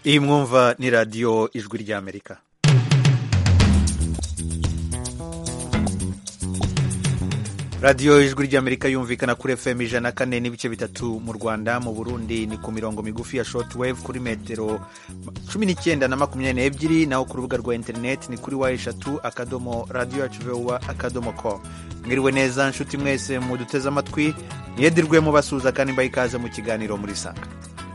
iyi mwumva ni radiyo ijwi ry'amerika radiyo ijwi ry'amerika yumvikana kuri fm ijana kane n'ibice bitatu mu rwanda mu burundi ni ku mirongo migufi ya shortwave kuri metero cumi n'icyenda na makumyabiri n'ebyiri naho ku rubuga rwa interineti ni kuri wa eshatu akadomo radiyo yacu vowa akadomo com mwiriwe neza nshuti mwese muduteze amatwi mwedirwe mubasuhuza kandi mbaha ikaze mu kiganiro muri sanga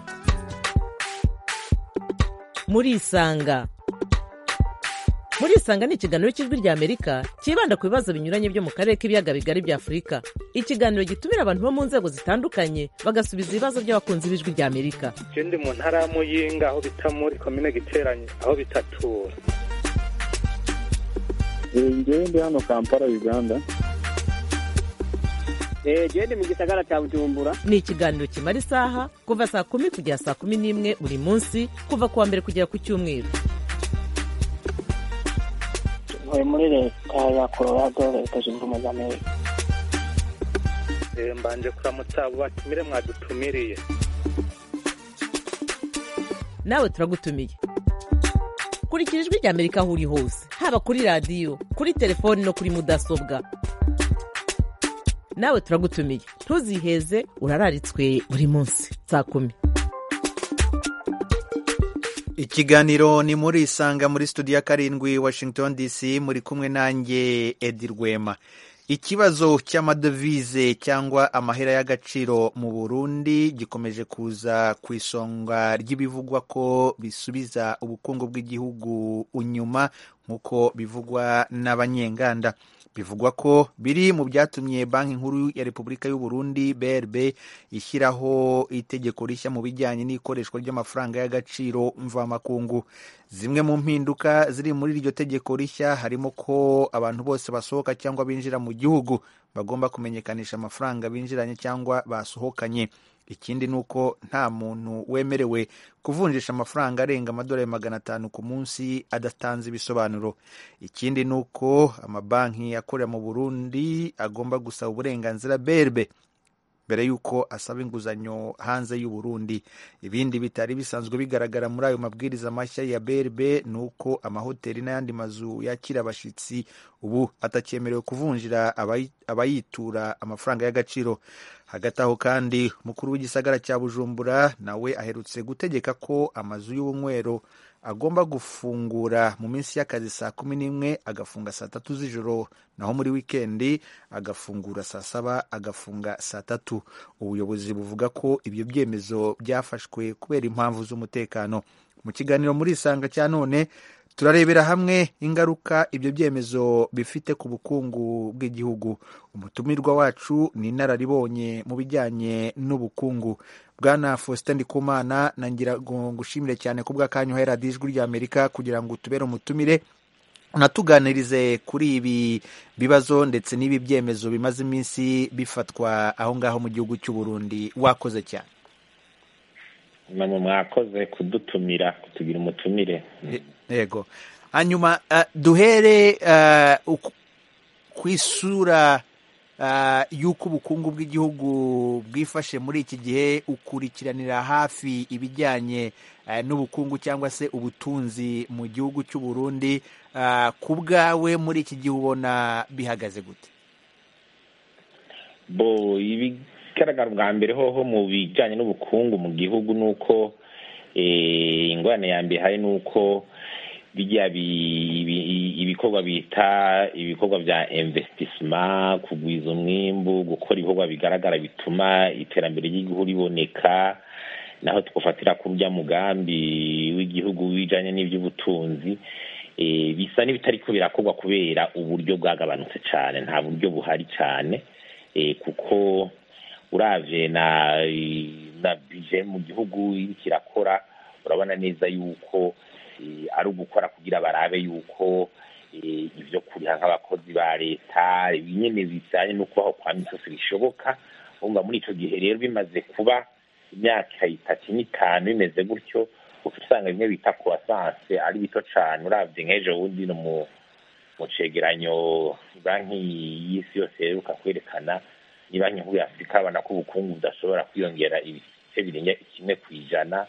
murisanga murisanga ni ikiganiro cy'ijwi rya amerika cyibanda ku bibazo binyuranye byo mu karere k'ibiyaga bigari bya afurika ikiganiro gitumira abantu bo mu nzego zitandukanye bagasubiza ibibazo by'abakunzi b'ijwi rya amerika ndi mu ntara ya muyinga aho bita muri komine giteranye aho bitatura ngewe ndi hano kampala uganda gende mu gisagara cya bujumbura ni ikiganiro kimara isaha kuva saa kumi kugera saa kumi n'imwe buri munsi kuva ku wa mbere kugera ku cyumweru ntuye muri leta ya colorado leta zunze ubumwe za amerika mbanje kuramutsa abo batumire mwadutumiriye nawe turagutumiye kurikira ijwi rya amerika aho uri hose haba kuri radiyo kuri telefoni no kuri mudasobwa nawe turagutumiye ntuziheze urararitswe buri munsi saa kumi ikiganiro ni muri isanga muri studio ya karindwi washington dc muri kumwe nanjye edi rwema ikibazo cy'amadovize cyangwa amahera y'agaciro mu burundi gikomeje kuza ku isonga ry'ibivugwa ko bisubiza ubukungu bw'igihugu inyuma nk'uko bivugwa n'abanyenganda bivugwa ko biri mu byatumye banki nkuru ya repubulika y'u Burundi brb ishyiraho itegeko rishya mu bijyanye n'ikoreshwa ry'amafaranga y'agaciro mvamakungu zimwe mu mpinduka ziri muri iryo tegeko rishya harimo ko abantu bose basohoka cyangwa binjira mu gihugu bagomba kumenyekanisha amafaranga binjiranye cyangwa basohokanye ikindi ni uko nta muntu wemerewe kuvunjisha amafaranga arenga amadolari magana atanu ku munsi adatanze ibisobanuro ikindi ni uko amabanki akorera mu burundi agomba gusaba uburenganzira berbe mbere y'uko asaba inguzanyo hanze y'u Burundi ibindi bitari bisanzwe bigaragara muri ayo mabwiriza mashya ya berbe ni uko amahoteli n'ayandi mazu yakira abashyitsi ubu atacyemerewe kuvunjira abayitura amafaranga y'agaciro hagati aho kandi umukuru w'igisagara cya bujumbura nawe aherutse gutegeka ko amazu y'ubunywero agomba gufungura mu minsi y'akazi saa kumi n'imwe agafunga saa tatu z'ijoro naho muri wikendi agafungura saa saba agafunga saa tatu ubuyobozi buvuga ko ibyo byemezo byafashwe kubera impamvu z'umutekano mu kiganiro muri isanga cya none turarebera hamwe ingaruka ibyo byemezo bifite ku bukungu bw'igihugu umutumirwa wacu ni inararibonye mu bijyanye n'ubukungu bwana faustin ndikumana nangira ngo ngushimire cyane ku bw'akanya uhera ijwi ry'amerika kugira ngo utubere umutumire unatuganirize kuri ibi bibazo ndetse n'ibi byemezo bimaze iminsi bifatwa aho ngaho mu gihugu cy'u Burundi wakoze cyane namwe mwakoze kudutumira kutugira umutumire yego hanyuma duhere ku isura y'uko ubukungu bw'igihugu bwifashe muri iki gihe ukurikiranira hafi ibijyanye n'ubukungu cyangwa se ubutunzi mu gihugu cy'u Burundi ku bwawe muri iki gihe ubona bihagaze gute bo ibigaragara bwa mbere hoho mu bijyanye n'ubukungu mu gihugu ni uko ingorane ya mbere hari ni uko bijya ibikorwa bita ibikorwa bya investissement kugwiza umwimbu gukora ibikorwa bigaragara bituma iterambere ry'igihugu riboneka naho tugufatira kuri urya mugambi w'igihugu wijanye n'iby'ubutunzi bisa n'ibitariko birakorwa kubera uburyo bwagabanutse cyane nta buryo buhari cyane kuko uravye na na bije mu gihugu iriko irakora urabona neza yuko ari ugukora kugira barabe yuko ibyo kuriha nk'abakozi ba leta nyine bijyanye no kubaho kwa misosi bishoboka wumva muri icyo gihe rero bimaze kuba imyaka itatu n'itanu bimeze gutyo usanga bimwe bita kuwasanse ari bito cyane urabye nk'ejo bundi no mu cegeranyo banki y'isi yose iheruka kwerekana ni banki nkuru ya afurika babona ko ubukungu budashobora kwiyongera ibice birenga kimwe ku ijana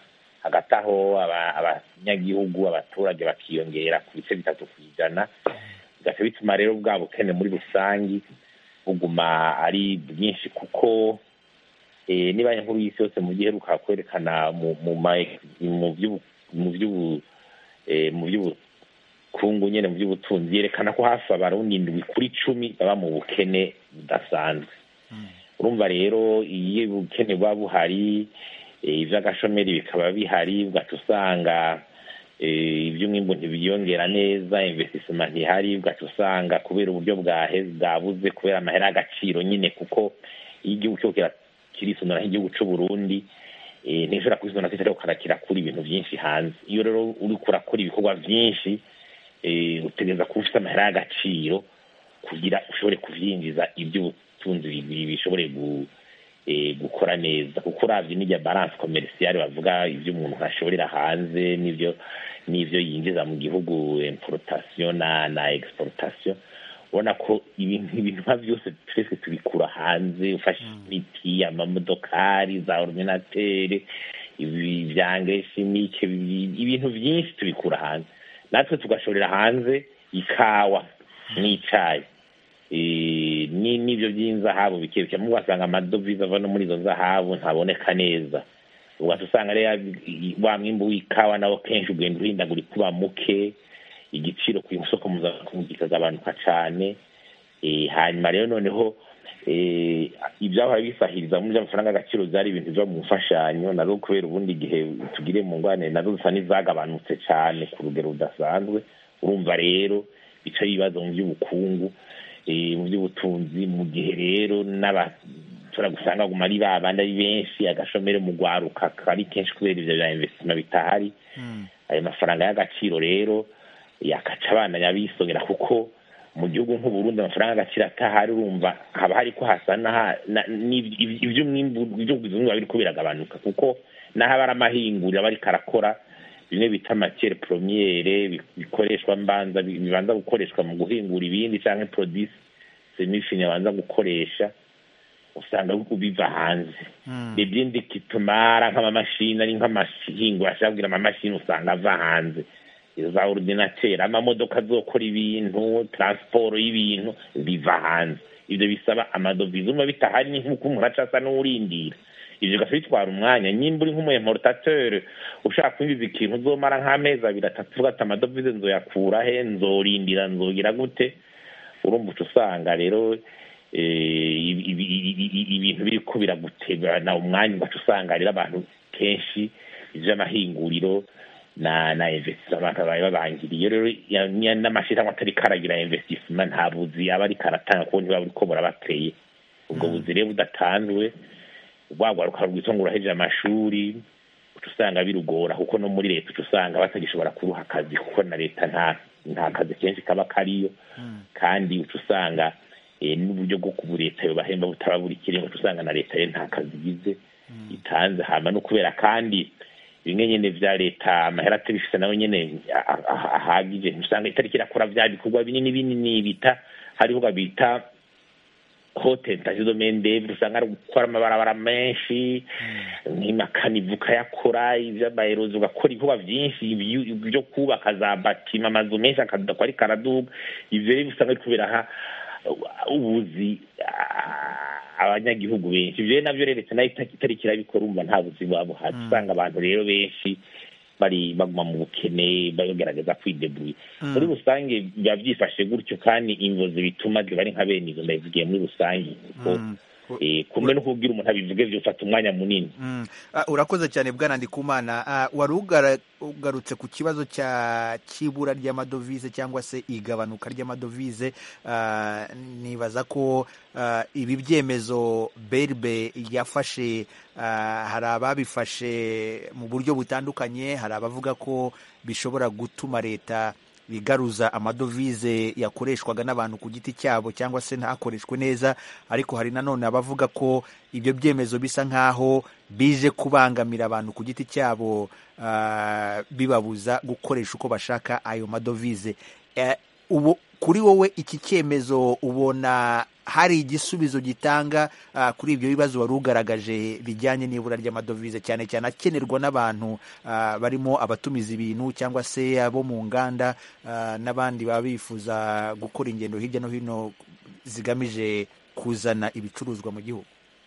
hagati aho aba- abanyagihugu abaturage bakiyongera ku bice bitatu ku ijana bigaca bituma rero bwa bukene muri rusangi buguma ari bwinshi kuko eh, niba nkuru y'isi yose mu giheruka kwerekana mu mu ma- mu by'ubu- mu by'ubu eh, mu by'ubukungu nyene mu by'ubutunzi yerekana ko hafi abarundi indwi kuri cumi baba mu bukene budasanzwe urumva rero iyo ubukene buba buhari eh, ivy'agashomeri bikaba bihari ugaca usanga eh, ivy'umwimbu ntibiyongera neza investissement ntihari ugaca usanga kubera uburyo bwahe bwabuze kubera amahera y'agaciro nyine kuko iyo igihugu cyo kira- kirisonora nk'igihugu c'u Burundi eh, ntishobora kwisonora kitari ukana kirakura ibintu vyinshi hanze iyo rero uriko urakora ibikorwa vyinshi eh, utegereza kuba ufite amahera y'agaciro kugira ushobore kuvyinjiza ivy'ubutunzi bi- bishobore gu, eh, gukora neza kuko uravye n'irya balance commerciale bavuga ivyo umuntu ashorera hanze n'ivyo n'ivyo yinjiza mu gihugu importation na na exportation ubona ko ibintu ibintu nka vyose twese tubikura hanze ufashe imiti amamodokari za ordinatere ibi vya engrais chimique ibi- ibintu vyinshi tubikura hanze natwe tugashorera hanze ikawa n'icayi Eh, ni n'ibyo by'inzahabu bikebuke mu wasanga amadovize ava no muri izo nzahabu ntaboneka neza ugaca usanga rero i- wa mwimbu w'ikawa nawo kenshi ugenda uhindagurika uba muke igiciro ku isoko mpuzamakungu kikagabanuka cane Eh, hanyuma rero noneho eh, ibyahora bisahiriza muri by'amafaranga y'agaciro byari ibintu biva mu mfashanyo nazo kubera ubundi igihe tugire mu ngwane nazo zisa n'izagabanutse cane ku rugero rudasanzwe urumva rero bica ibibazo mu by'ubukungu eh, mu by'ubutunzi mu gihe rero n'abashobora gusanga guma ari babandi ari benshi agashomere mu gwaruka kari kenshi kubera ivyo bya investima bitahari ayo mafaranga y'agaciro rero yakaca abana yabisongera kuko mu gihugu nk'uburundi amafaranga y'agaciro atahari urumva haba hari ko hasa n'aha- na- n'iv- iv- ivy'umwimbu ivy'ubuzima biba biriko biragabanuka kuko n'aho aba ari amahinguriro aba ariko arakora bimwe bita matiere premiere bi- bikoreshwa mbanza bi- bibanza gukoreshwa mu guhingura ibindi canke produce semifine banza gukoresha usanga biva hanze ibindi kitumara nk'amamashini ari nk'amahingura ashaka kugira amamashini usanga ava hanze za ordinateur amamodoka azokora ibintu transport y'ibintu biva hanze ivyo bisaba amadovize umva bitahari ni nk'uko umuntu aca asa n'uwurindira ivyo bigaca bitwara umwanya nyimba uri nk'umuimportateur ushaka kwinjiza ikintu uzomara nk'amezi abiri atatu uvuga ati amadovize nzoyakura he nzorindira nzogira gute urumva uca usanga rero eh, ibi- ibi- ibi- ibi- ibintu biriko biragutegana umwanya ugaca usanga rero abantu kenshi ivy'amahinguriro na na investissement babaye babangiriye rero ya- ya- n'amashirahamwe atari karagira investissement nta buzi aba ariko aratanga kuko ntibaba buriko burabateye ubwo buzi rero budatanzwe rwagwaruka rwitwa ngo urahejeje amashuri uca usanga birugora kuko no muri leta uca usanga batagishobora kuruha akazi kuko na leta nta nta kazi kenshi kaba kariyo kandi uca usanga eh, n'uburyo bwo kubu leta yobahemba butaba buri kirenga uca usanga na leta rero nta kazi igize itanze hama no kubera kandi bimwe nyene vya leta amahera atabifise nawe nyene a- a- a- ahagije usanga itariki irakora vya bikorwa binini binini bita hariho bita hote domaine d'œuvre usanga ari gukora amabarabara menshi nk'imakanivu ukayakora ivy'amaherozi ugakora ibikorwa vyinshi ibyu- byo kubaka za batima amazu menshi akadakwa ariko araduga ivyo rero usanga ari kubera ha ubuzi ah, abanyagihugu benshi ivyo rero navyo rero leta nayo ita- itariko irabikora umva nta buzi buba buhari usanga abantu rero benshi bari baguma mu bukene bagerageza kwidebuye muri rusange biba byifashe gutyo kandi ingozi bituma ziba ari nka bene izo ndabivugiye muri rusange kuko eh, kumbe no kubwira umuntu abivuge vyofata umwanya munini Mm. Ah, urakoze cyane bwana ndikumana Ah, wari ugara- ugarutse ku kibazo cya cy'ibura ry'amadovize cyangwa se igabanuka ry'amadovize Ah, nibaza ko ah, ibi byemezo berbe yafashe ah, hari ababifashe mu buryo butandukanye hari abavuga ko bishobora gutuma leta bigaruza amadovize yakoreshwaga n'abantu ku giti cyabo cyangwa se ntakoreshwe neza ariko hari nanone abavuga ko ibyo byemezo bisa nk'aho bije kubangamira abantu ku giti cyabo ah, bibabuza gukoresha uko bashaka ayo madovize Eh, ubu kuri wowe iki cyemezo ubona hari igisubizo gitanga uh, kuri ibyo bibazo wari ugaragaje bijyanye n'ibura ry'amadovize cyane cyane akenerwa n'abantu uh, barimo abatumiza ibintu cyangwa se abo mu nganda uh, n'abandi baba bifuza gukora ingendo hirya no hino zigamije kuzana ibicuruzwa mu gihugu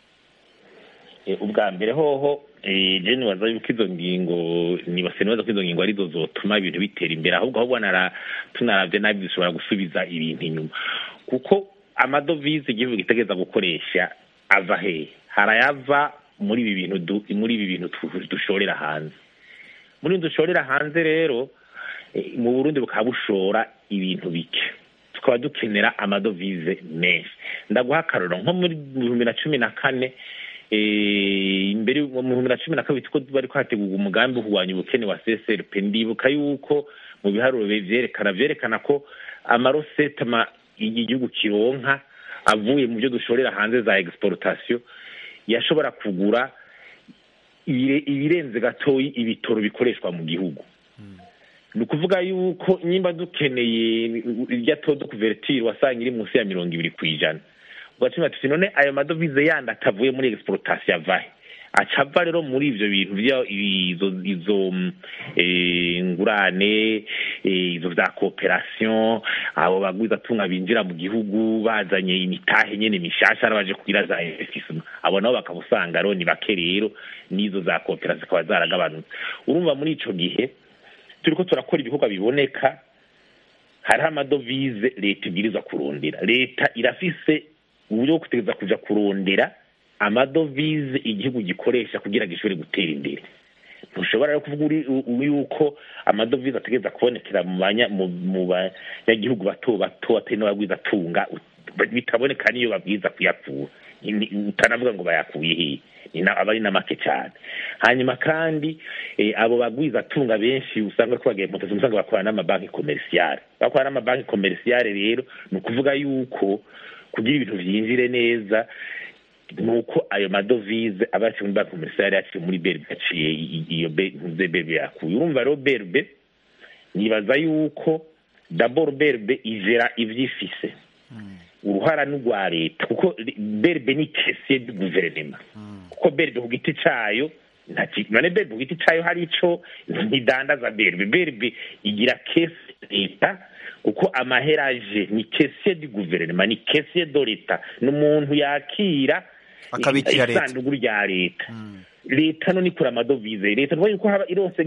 ubwa mbere hoho je nibaza yuko izo ngingo nibase nibaza ko izo ngingo arizo zotuma ibintu bitera imbere ahubwo ahubwo tunaravye nabi zishobora gusubiza ibintu inyuma kuko amadovize igihugu gitegereza gukoresha ava hehe harayava muri ibi bintu muri ibi bintu dushorera hanze muri dushorera hanze rero mu burundi bukaba bushora ibintu bike tukaba dukenera amadovize menshi ndaguha akarorero nko muri bihumbi na cumi na kane imbere mu bihumbi na cumi na kabiri ko bari hategurwa umugambi wo kurwanya ubukene wa csrp ndibuka yuko mu biharuro vyerekana vyerekana ko amarosete igihugu kironka avuye mu byo dushorera hanze za exportation yashobora kugura ibirenze gatoyi ibitoro bikoreshwa mu gihugu ni ukuvuga yuko nimba dukeneye irya todo kuvertire wasanga iri munsi ya mirongo ibiri ku ijana ugacima tuti none ayo madovize yandi atavuye muri exportation avahe aca ava rero muri ivyo bintu vya izo izo ngurane izo vya cooperation abo bagwiza tunga binjira mu gihugu bazanye imitahe nyene mishasha arabaje kugira za investissement abo nabo bakabusanga rero ni bake rero n'izo za cooperation zikaba zaragabanutse urumva muri ico gihe turiko turakora ibikorwa biboneka hariho amadovize leta ibwirizwa kurondera leta irafise uburyo bwo kutegeza kuja kurondera amadovize igihugu gikoresha kugira gishobore gutera imbere ntushobora rero kuvuga yuko amadovize ategereza kubonekera mu banyagihugu bato bato atari n'ababwiza atunga bitaboneka niyo babwiza kuyakura utanavuga ngo bayakuye hehe aba ari na make cyane hanyuma kandi abo bagwiza atunga benshi usanga ko bagiye mutasi usanga bakorana n'amabanki komerisiyare bakorana n'amabanki komerisiyare rero ni ukuvuga yuko kugira ibintu vyinjire neza nuko ayo madovize aba yaciye muri banki komerisiyare yaciye muri berbe yaciye iyo ntuze berbe yakuye urumva rero berbe nibaza yuko dabord berbe ijera ivyifise uruhara n'urwa leta kuko berbe ni kesiye du guverinema kuko berbe ku giti cayo none berbe ku giti cayo hari ico ntidandaza berbe berbe igira kesi leta kuko amaheraje ni kesiye du guverinema ni kesiye do leta ni umuntu yakira akabikira leta isanduku rya leta leta no nikura amadovize leta nuvuga yuko haba ironse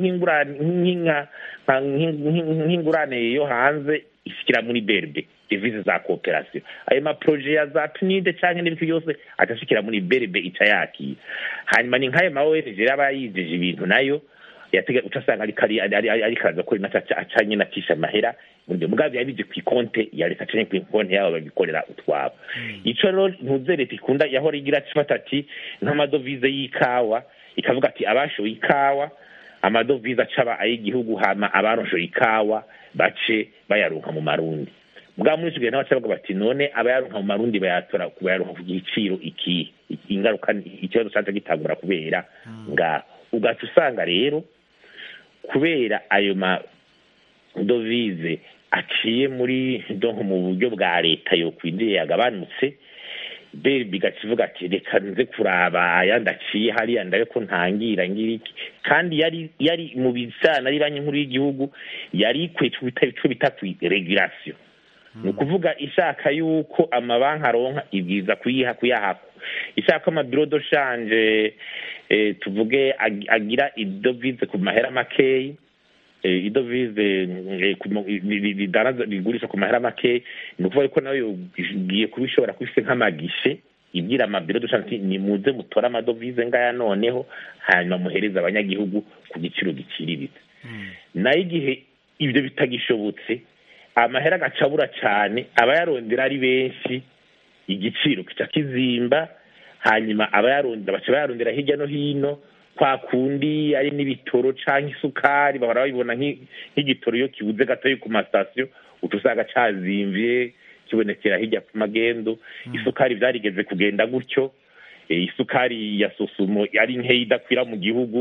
nk'ingurane yo hanze ishikira muri berbe devize za cooperation ayo maproje ya za PNID canke n'ibiti byose agashikira muri berbe ica yakira hanyuma ni nk'ayo ma ONG yaba yijeje ibintu nayo yatega utasanga ari kari ari kaza ko naca acanye nacisha amahera muri mugabe yabije ku konte ya leta canke ku konte yabo babikorera utwabo ico rero ntuze leta ikunda yahora igira cifata ati nk'amadovize y'ikawa ikavuga ati abashoye ikawa amadovize acaba ay'igihugu hama abaroshoye ikawa bace bayaronka mu marundi bwa muri icyo gihe nawe bavuga bati none abayaronka mu marundi bayatora bayaronka ku giciro iki ingaruka ikibazo cyaje gitangura kubera nga ugaca usanga rero kubera ayo madovize aciye muri donko mu buryo bwa leta yo kwinjiye yagabanutse be bigaca ivuga ati reka nze kuraba ayandi aciye hariya ndabe ko ntangira ngira iki kandi yari yari mu bijana ari banki nkuru y'igihugu yari ikwiye ico bita regulation ni ukuvuga ishaka yuko amabanki aronka ibwiza kuyiha kuyahako ishaka amabiro do shanje tuvuge agira idovize ku mahera makeyi idovize rigurisha ku mahera makeyi ni ukuvuga yuko nawe ugiye kubishobora kubifite nk'amagishe ibwira amabiro dushaka ni muze mutore amadovize ngaya noneho hanyuma muhereze abanyagihugu ku giciro giciriritse nayo igihe ibyo bitagishobotse amahera agacabura cyane abayarondera ari benshi igiciro kica kizimba hanyuma abayarondera baca bayarondera hirya no hino kwa kundi ari n'ibitoro cyangwa isukari bahora babibona nk'igitoro iyo kibuze gatoya ku masitasiyo uca usanga cazimvye kibonekera hirya ku magendo isukari byarigeze kugenda gutyo isukari ya sosumo ari nkeya idakwira mu gihugu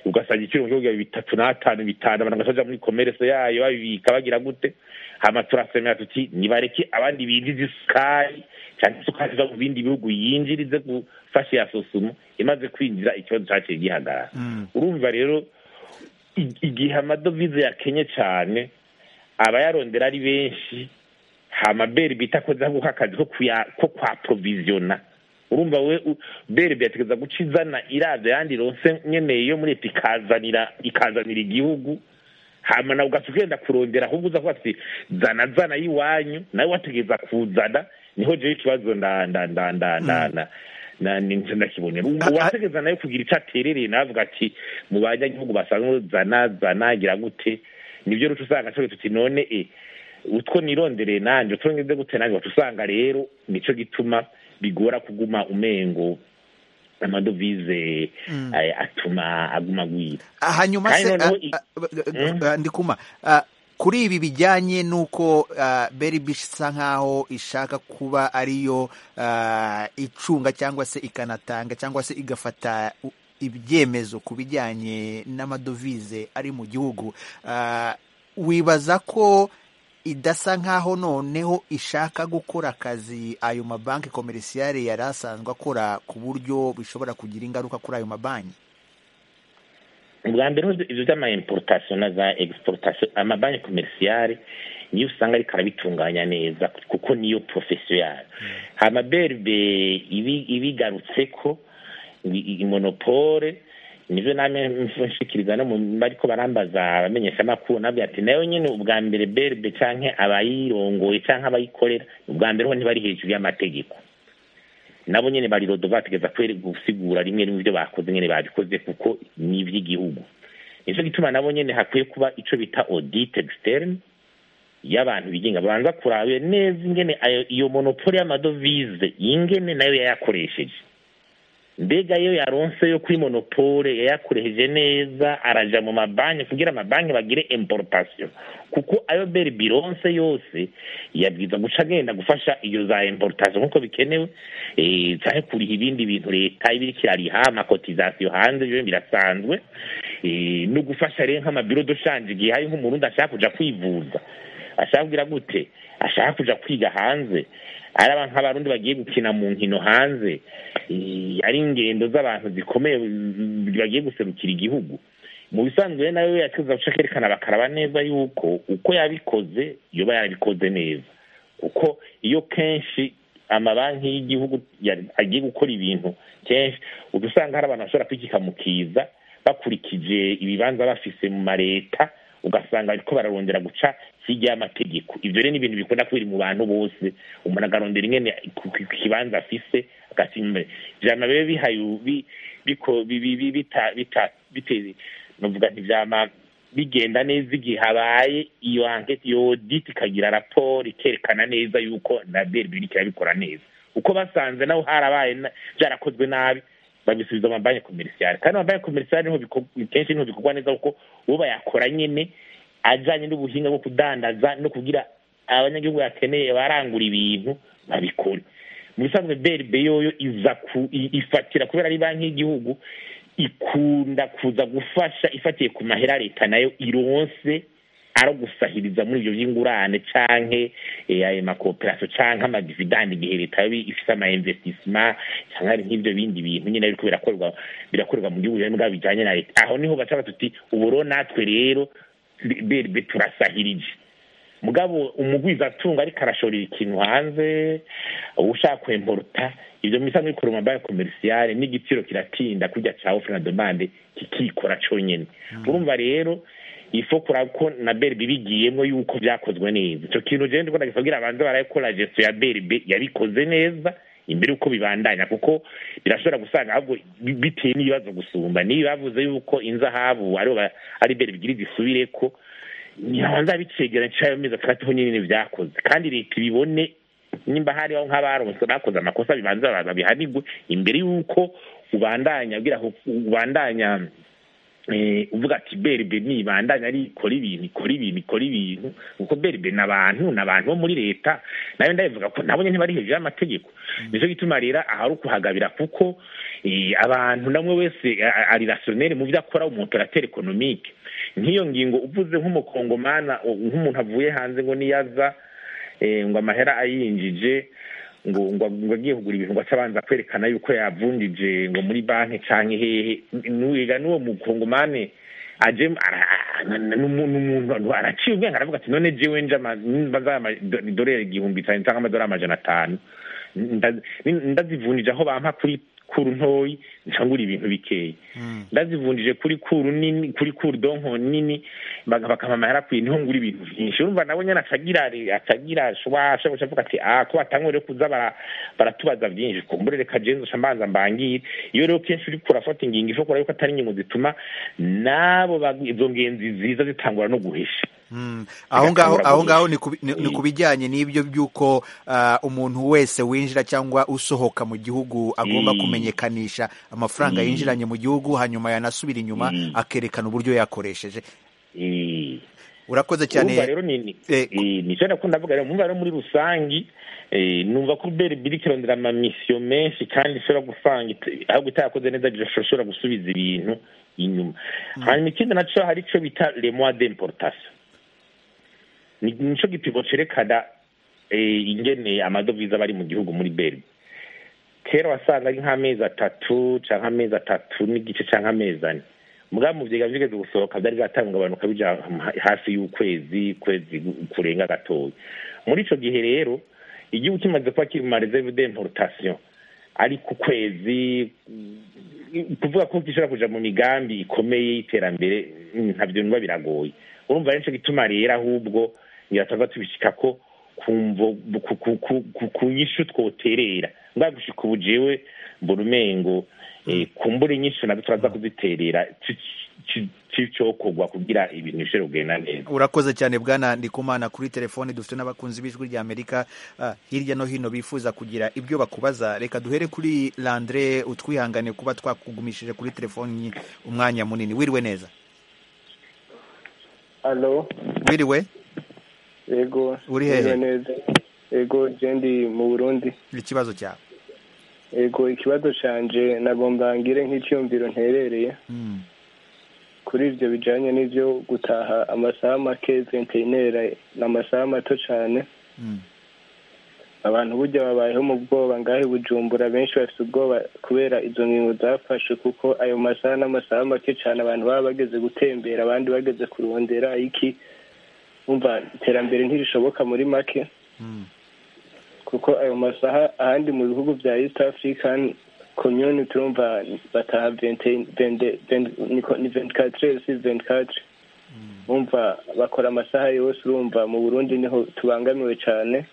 ugasanga igiciro mu gihugu bitatu n'atanu bitanu abantu bagasoja muri komerese yayo babibika bagira gute hama turasemera tuti nibareke abandi binjiza isukari cyangwa isukari iva mu bindi bihugu yinjirize gufasha iya sosumo imaze kwinjira ikibazo cyaciye gihagarara urumva rero i- igihe amadovize yakenye cyane abayarondera ari benshi hama berbe itakoze ako akazi ko kuya ko kwa provisiona urumva we u- berbe yategeza guca izana iraza yandi ronse nyene yo muri leta ikazanira ikazanira igihugu hama nawe ugaca ugenda kurondera ahubwo uza kuba ati zana zana y'iwanyu nawe wategeza kuzana niho jewe ikibazo nda nda nda nda nda nda na ninje ndakibonera Ah, ah. uwategeza nawe kugira ico aterereye nawe avuga ati mu banyagihugu basanzwe zana zana gira gute nibyo ruca usanga cyo tuti none e utwo nirondereye nanje utwo ngize gute nanje waca usanga rero nico gituma bigora kuguma umengo amadovize eh, atuma aguma agwira Ah, hanyuma Kandi se noneho ah, i- ah, Mm. ah, ndikuma ah, kuri ibi bijyanye n'uko ah, berbe isa nk'aho ishaka kuba ariyo ah, icunga cyangwa se ikanatanga cyangwa se igafata u- ibyemezo ku bijyanye n'amadovize ari mu gihugu ah, wibaza ko idasa nk'aho noneho ishaka gukora akazi ayo mabanki komerisiyare yari asanzwe akora ku buryo bishobora kugira ingaruka kuri ayo mabanki ubwa mbere hoze ivyo vy'ama importation na za exportation amabanki komerisiyare niyo usanga ariko arabitunganya neza kuko niyo profession yayo hama berbe ibi ibigarutseko i- i- monopole nivyo namwe nshikiriza no mu bariko barambaza abamenyesha amakuru nabwo ati nayo nyene ubwa mbere berbe canke abayirongoye canke abayikorera ubwa mbere ho ntibari hejuru y'amategeko nabo nyene bari rodo bategeza kwere gusigura rimwe rimwe ivyo bakoze nyene babikoze kuko ni ivy'igihugu nico gituma nabo nyene hakwiye kuba ico bita audit externe y'abantu bigenga babanza kurabe neza ingene ayo iyo monopole y'amadovize ingene nayo yayakoresheje mbega yo yaronse yo kuri monopole yayakoresheje neza araja mu mabanki kugira amabanki bagire importation kuko ayo beri bironse yose yabwiza guca agenda gufasha iyo za importation nkuko bikenewe eh, canke kuriha ibindi bintu leta ibiriko irariha amakotizasiyo hanze ibyo birasanzwe eh, no gufasha rero nk'amabiro doshanje igihe hari nk'umurundi ashaka kuja kwivuza ashaka kugira gute ashaka kuja kwiga hanze ari abantu nk'abarundi bagiye gukina mu nkino hanze eh, ari ingendo z'abantu zikomeye mm, bagiye guserukira igihugu mu bisanzwe rero nayo yakiza guca kerekana bakaraba neza yuko uko yabikoze yoba yarabikoze neza kuko iyo kenshi amabanki y'igihugu ya- agiye gukora ibintu kenshi uba usanga hari abantu bashobora kwikika mu kiza bakurikije ibibanza bafise mu mareta ugasanga bariko bararondera guca hirya y'amategeko ivyo rero ni ibintu bikunda kubiri mu bantu bose umuntu agarondera ingene ku ku- ku kibanza afise agatima imbere vyama bibe bihaye bi- biko bi- bi- bi- bita bita bite novuga nti vyama bigenda neza igihe habaye iyo ankete iyo audit ikagira raporo ikerekana neza yuko na BRB iriko irabikora neza uko basanze naho harabaye na- vyarakozwe nabi babisubiza amabanki komerisiyare kandi amabanki komerisiyare niho biko- kenshi niho bikorwa neza kuko uwo bayakora nyene ajanye n'ubuhinga bwo kudandaza no kugira abanyagihugu bakeneye barangura ibintu babikore mu bisanzwe brb yoyo iza ku i- ifatira kubera ari banki y'igihugu ikunda kuza gufasha ifatiye ku mahera leta nayo ironse ari gusahiriza muri ibyo by'ingurane canke eh, ayo makoperasiyo canke amadividandi igihe leta yoba ifise ama investissement canke hari nk'ivyo bindi bintu nyene biriko birakorwa birakorwa mu gihugu mbwa bijanye na leta aho niho baca batuti uburo natwe rero berbe turasahirije mugabo umugwiza atunga ariko arashorera ikintu hanze ushaka kwemporuta ivyo mu bisanzwe bikora mu mabanki komerisiyare n'igiciro kiratinda kurya ca ofre na demande kikikora conyene urumva rero ifo kuraba ko na berbe bigiyemwo yuko vyakozwe neza ico kintu jewe ndiko ndagisabwira abanze barayikora gestion ya berbe yabikoze neza imbere yuko bibandanya kuko birashobora gusanga ahubwo bi- bitewe n'ibibazo gusumba niyo bavuze yuko inzahabu aribo ba- ari berbe igira zisubireko ntibanza bicegera cayo mezi atandatu nyine vyakoze kandi leta ibibone nimba hariho nk'abaronse bakoze amakosa bibanza babihanirwe imbere y'uko ubandanya kugira ngo ubandanya eh, uvuga ati berbe nibandanya ari ikora ibintu ikora ibintu ikora ibintu kuko berbe ni abantu ni abantu bo muri leta nayo ndabivuga ko nabo nyene ntibari hejuru y'amategeko nico gituma rero ahari ukuhagabira kuko eh, abantu namwe wese a- a- ari rationere mu vyo akora umuntu aratera ekonomike nk'iyo ngingo uvuze nk'umukongomana o- nk'umuntu avuye hanze ngo niyaza eh, ngo amahera ayinjije ngo ngo ngo agiye kugura ibintu ngo aca abanza kwerekana yuko yavunjije ngo muri banki canke hehe nuwiga n'uwo mukongomane aje ara- n- n'umu- n'umuntu araciye ubwenge aravuga ati none jewe nje ama- nimba nzaya ama- do- idolari igihumbi cyane cyangwa amadolari amajana atanu nda- ndazivunjije aho bampa kuri kuru ntoyi ncangura ibintu bikeya ndazivunjije kuri kuru nini kuri kuru donko nini baga- bakampa amahera akwiye niho ngura ibintu vyinshi urumva nabo nyene acagira acagira shwasha guca avuga ati ah ko batangure kuza bara- baratubaza vyinshi kumbure reka jewe nzoca mbanza mbangire iyo rero kenshi uriko urafata ingingo ishobora yuko atari ingingo zituma nabo bag- izo ngenzi ziza zitangura no guhisha Mm. aho ngaho Bigatangura aho ngaho ni guhisha. ku bi- ni- ni ku bijyanye n'ibyo by'uko ah, umuntu wese winjira cyangwa usohoka mu gihugu agomba Mm. kumenyekanisha amafaranga Mm. yinjiranye mu gihugu hanyuma yanasubira inyuma Mm. akerekana uburyo yakoresheje Eh, urakoze cyane urumva rero ni ni Eh, eh, nicyo nakunda ndavuga rero mumva rero muri rusangi eh, numva ko beri biri kirondera amamisiyo menshi kandi ishobora gusanga ita- ahubwo itayakoze neza ishobora gusubiza ibintu inyuma hanyuma ikindi naco hari ico bita le mois d'importation ni nico gipimo cerekana eh, ingene amadovize aba ari mu gihugu muri beri kera wasanga ari nk'amezi atatu canke amezi atatu n'igice canke amezi ane mbwa mu vyega vyigeze gusohoka vyari byatangabanuka bija hafi y'ukwezi kwezi kurenga gatoya muri ico gihe rero igihugu kimaze kuba kiri mu ma reserve d'importation ari ku kwezi mm, kuvuga ko gishobora kuja mu migambi ikomeye y'iterambere mm, ntabyo biba biragoye urumva rero nico gituma rero ahubwo ngiratava tubishika ko kumvo ku- ku- ku- ku- ku nyishu twoterera mbwa gushika ubu jewe mbona umengo eh, kumbura inyishu nazo turaza kuziterera ci- ci- c'icokorwa kugira ibintu bishobore kugenda neza urakoze cyane bwana ndikumana kuri telefoni dufite n'abakunzi b'ijwi rya amerika ah, hirya no hino bifuza kugira ibyo bakubaza reka duhere kuri landre utwihangane kuba twakugumishije kuri telefoni umwanya munini wiriwe neza alo wiriwe yego Uri hehe? Meze neza yego je ndi mu burundi ikibazo cyawe yego ikibazo canje nagomba ngire nk'icyumviro nterereye Mm, kuri ivyo bijanye n'ivyo gutaha amasaha make venteinera ni amasaha mato cane mm, abantu burya babayeho mu bwoba ngaho i bujumbura benshi bafite ubwoba kubera izo ngingo zafashe kuko ayo masaha n'amasaha make cane abantu baba bageze gutembera abandi bageze kurondera iki umva iterambere ntirishoboka muri make mm, kuko ayo masaha ahandi mu bihugu bya east african community turumva bataha vente- vende- vende- niko- ni ventikatire si ventikatire umva bakora amasaha yose urumva mu burundi niho tubangamiwe cyane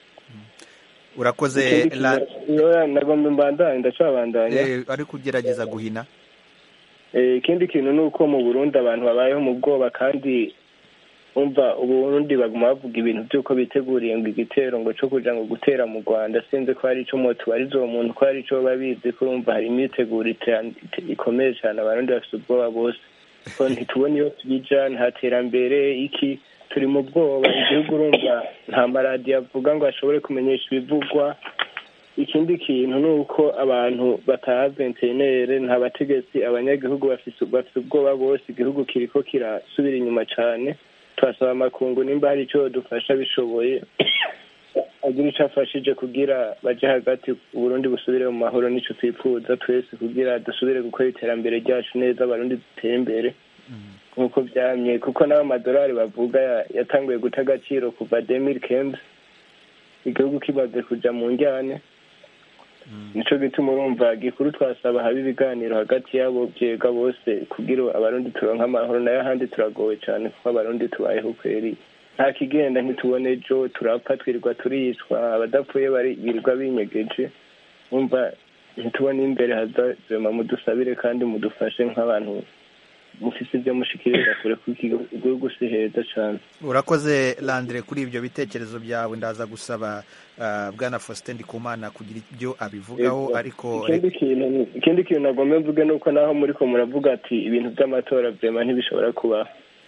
urakoze Ikindi La- kintu- Oya, nagomba mbandanye ndacabandanya eh, ari kugerageza guhina Eh, ikindi kintu ni uko mu burundi abantu babayeho mu bwoba kandi umva uburundi baguma bavuga ibintu by'uko biteguriye ngo igitero ngo cyo kuja ngo gutera mu rwanda sinzi ko hari ico motubariza uwo muntu ko hari ico babizi ko urumva hari imyiteguro ite- ite- ikomeye cyane abarundi bafite ubwoba bose ko ntitubona iyo tubija nta terambere iki turi mu bwoba igihugu urumva nta maradiyo avuga ngo ashobore kumenyesha ibivugwa ikindi kintu ni uko abantu bataha ventenere nta bategetsi abanyagihugu bafise bafise ubwoba bose igihugu kiriko kirasubira inyuma cane turasaba amakungu nimba hari ico dufasha bishoboye agira ico afashije kugira baje hagati uburundi busubire mu mahoro nico twifuza twese kugira dusubire gukora iterambere ryacu neza abarundi dutere imbere nk'uko vyamye kuko n'abo amadolari bavuga ya- yatanguye guta agaciro kuva demiri kembe igihugu kimaze kuja mu njyane nico gituma urumva gikuru twasaba haba ibiganiro hagati y'abo vyega bose kugira abarundi turonke amahoro nayo ahandi turagowe cane kuko abarundi tubayeho kweri nta kigenda ntitubone ejo turapfa twirirwa turicwa abadapfuye bari birirwa binyegeje umva ntitubone imbere haza zema mudusabire kandi mudufashe nk'abantu mufise ibyo mushikiriza kure kuko igihugu si heza cyane urakoze landire kuri ibyo bitekerezo byawe ndaza gusaba ah, bwana faustin ndikumana kugira ibyo abivugaho Yego. ariko ikindi kintu ikindi kintu nagomba mvuge ni uko naho muri ko muravuga ati ibintu by'amatora vyema ntibishobora kubaho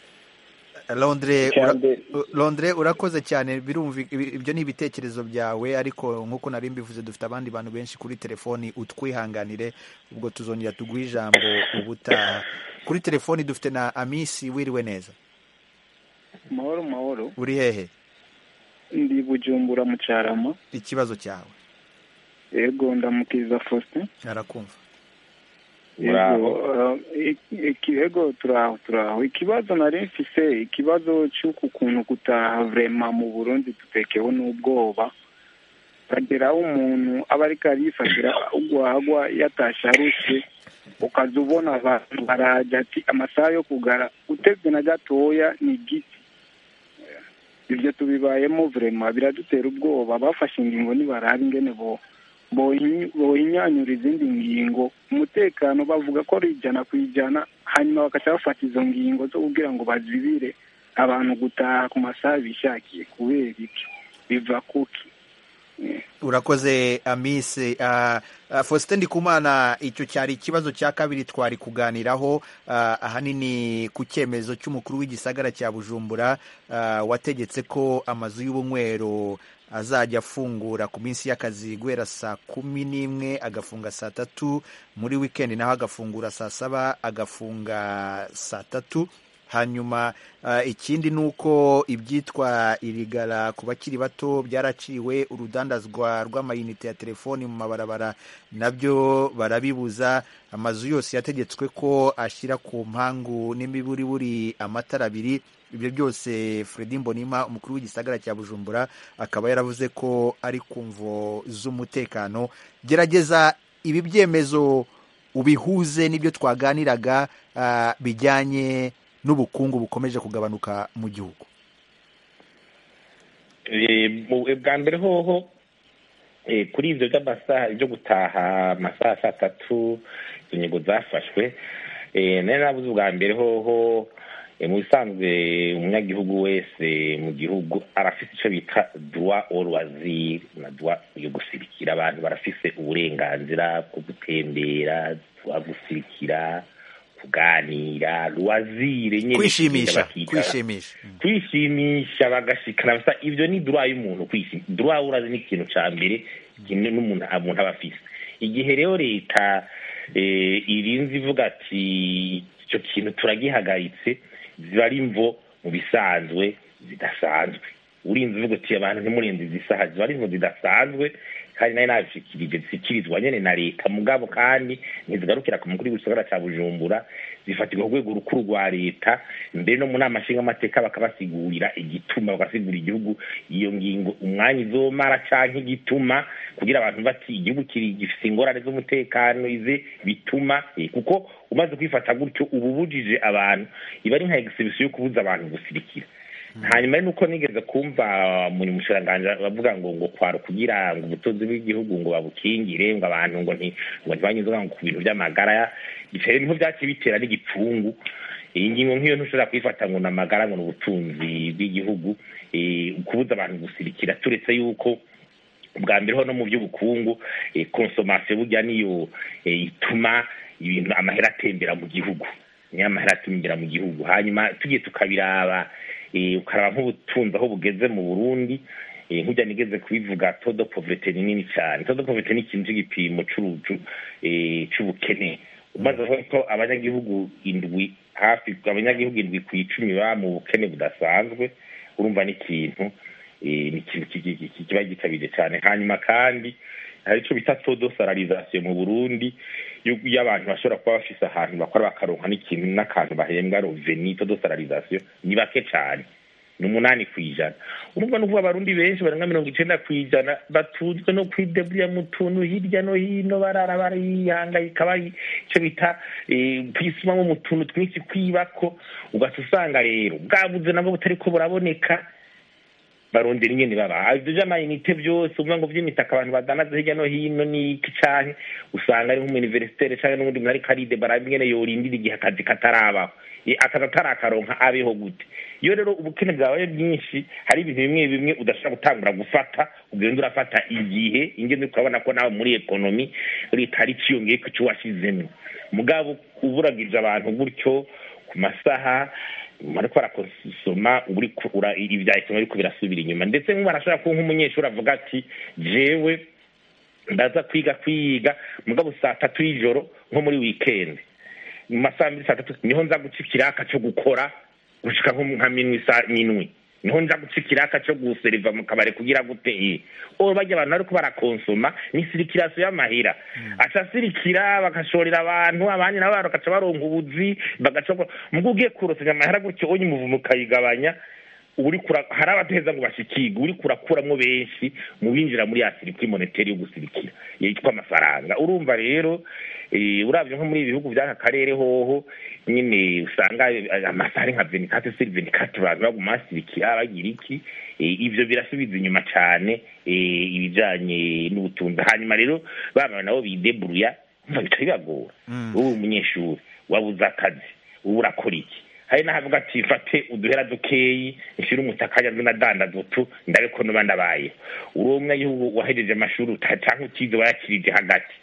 Londre Icya ura- mbere- Londre urakoze cyane birumvi ibi- ibyo ni ibitekerezo byawe ariko nk'uko nari mbivuze dufite abandi bantu benshi kuri telefoni utwihanganire ubwo tuzongera tuguhe ijambo ubutaha kuri telefoni dufite na amisi wiriwe neza mahoro mahoro uri hehe ndi bujumbura mu cyarama ikibazo cyawe yego ndamukiriza faustin arakumva Muraho. yego eh, iki- yego turaho turaho ikibazo nari mfise ikibazo cy'uku kuntu gutaha vrema mu burundi dutekewe n'ubwoba ukageraho umuntu aba ariko arifatira ugwagwa yatashe arushe ukaza ubona abantu barajya ati amasaha yo kugara utebye na gatoya ni igiti ibyo tubibayemo vrema biradutera ubwoba bafashe ingingo nibaraba ingene bo bohi- bohinyanyura izindi ngingo umutekano bavuga ko ari ijana ku ijana hanyuma bagaca bafata izo ngingo zo kugira ngo bazibire abantu gutaha ku masaha bishakiye kubera iki biva kuki urakoze amise uh, uh, faustin ndikumana icyo cyari ikibazo cya kabiri twari kuganiraho uh, ahanini ku cyemezo cy'umukuru w'igisagara cya bujumbura uh, wategetse ko amazu y'ubunywero azajya afungura ku minsi y'akazi guhera saa kumi n'imwe agafunga saa tatu muri wikendi naho agafungura saa saba agafunga saa tatu hanyuma uh, ikindi ni uko ibyitwa irigara ku bakiri bato byaraciwe urudandazwa rw'amayinite ya telefoni mu mabarabara nabyo barabibuza amazu yose yategetswe ko ashyira ku mpangu n'imiburiburi amatara abiri ibyo byose Fredy Mbonima umukuru w'igisagara cya Bujumbura akaba yaravuze ko ari ku mvo z'umutekano gerageza ibi byemezo ubihuze n'ibyo twaganiraga uh, bijyanye n'ubukungu bukomeje kugabanuka mu gihugu bwa mbere hoho kuri ibyo by'amasaha byo gutaha amasaha saa tatu izo ngingo zafashwe nari nabuze ubwa mbere hoho mu bisanzwe umunyagihugu wese mu gihugu arafite icyo bita duwa oruwaziri na duwa yo gusirikira abantu barafise uburenganzira bwo gutembera duwa gusirikira kuganira ruwazire nyine kwishimisha kwishimisha kwishimisha bagashikana basa ibyo ni duwa y'umuntu kwishimisha duwa urazi ni ikintu cya mbere ikintu n'umuntu umuntu aba afise igihe rero leta irinze ivuga ati icyo kintu turagihagaritse ziba ari imvo mu bisanzwe zidasanzwe urinze uvuga uti abantu ntimurenze izi saha ziba ari imvo zidasanzwe kandi nayo nabishikirije zishyikirizwa nyine na leta mugabo kandi ntizigarukira ku mukuru w'igisagara cya bujumbura zifatirwa ku rwego rukuru rwa leta mbere no mu nama nshingamateka bakabasigurira igituma bagasigura igihugu iyo ngingo umwanya izomara cyangwa igituma kugira abantu bati igihugu gifite ingorane z'umutekano ize bituma kuko umaze kwifata gutyo uba ubujije abantu iba ari nka egisibisiyo yo kubuza abantu gusirikira hanyuma nuko nigeze kumva muri mushiranganji bavuga ngo ngo kwara kugira ngo ubutunzi bw'igihugu ngo babukingire ngo abantu ngo nti ngo ntibanyuzwe ngo ku bintu by'amagara bitera niho byaciye bitera n'igipfungu iyi ngingo nk'iyo ntushobora kuyifata ngo ni amagara ngo ni ubutunzi bw'igihugu kubuza abantu gusirikira turetse yuko bwa mbere ho no mu by'ubukungu konsomasiyo burya niyo ituma ibintu amahera atembera mu gihugu niyo amahera atembera mu gihugu hanyuma tugiye tukabiraba ukaraba nk'ubutunzi aho bugeze mu burundi nk'ujya nigeze kubivuga todo poverete ni nini cyane todo poverete ni ikintu cy'igipimo cy'ubukene umaze kuvuga ko abanyagihugu indwi hafi abanyagihugu indwi ku icumi baba mu bukene budasanzwe urumva ni ikintu ni ikintu kiba gitabiriye cyane hanyuma kandi hari icyo bita todo salarizasiyo mu burundi iyo abantu bashobora kuba bafise ahantu bakora bakaronka n'ikintu n'akantu bahembwa roveni todo salarizasiyo ni bake cyane ni umunani ku ijana urumva ni ukuvuga abarundi benshi barenga mirongo icenda ku ijana batunzwe no kwideburira mu tuntu hirya no hino barara barihangayika bari icyo bita kwisumamo mu tuntu twinshi kwibako ugaca usanga rero bwabuze nabwo butari ko buraboneka barondera ingene baba ivyo vy'amayinite vyose uvuga ngo vy'imitaka abantu badanaza hirya no hino n'iki canke usanga ari nk'umuniversitere canke n'ubundi muntu ariko aridebara ingene yorindira igihe akazi katarabaho Eh, akazi atarakaronka abeho gute iyo rero ubukene bwabaye bwinshi hari ibintu bimwe bimwe udashobora gutangura gufata ugenda urafata igihe ingene ukabona ko nawe muri ekonomi leta hari iciyongeye ku cyo washyizemo mugabo uburagije abantu gutyo ku masaha ariko barakonsoma uri ku- ura- ibya ekonomi ariko birasubira inyuma ndetse nk'ubu arashobora kuba nk'umunyeshuri avuga ati jewe ndaza kwiga kwiga mugabo saa tatu y'ijoro nko muri weekend mu masaha mbiri saa tatu niho nza guca ikiraka cyo gukora gushika nko nka minwi saa minwi niho nja guca ikiraka cyo guseriva mu kabari kugira gute eh o bajya abantu ariko barakonsoma ni sirikirasiyo y'amahera aca asirikira bagashorera abantu abandi nabo bagaca baronka ubuzi bagaca mugo ugiye kurosanya amahera gutyo onye umuvumo ukayigabanya uri kura hari abateza ngo bashikirwe uri kurakuramwo benshi mu binjira muri ya sirikwi moneteri yo gusirikira yitwa amafaranga urumva rero eh, uravye nko muri ibi bihugu vy'aka karere hoho nyine usanga eh, amasaha ari nka venikate siri venikate abantu baguma basirikira bagira iki eh, ivyo birasubiza inyuma cane eh, ibijanye n'ubutunzi hanyuma rero baba nabo bideburuya umva bica bibagora wowe umunyeshuri wabuze akazi ubu urakora iki hari n'ahavuga ati fate uduhera dukeyi nshyire umutaka nzi nadanda dutu ndabe ko nuba ndabaye uri umwegihugu wahejeje amashuri uta- canke utize wayakirije hagati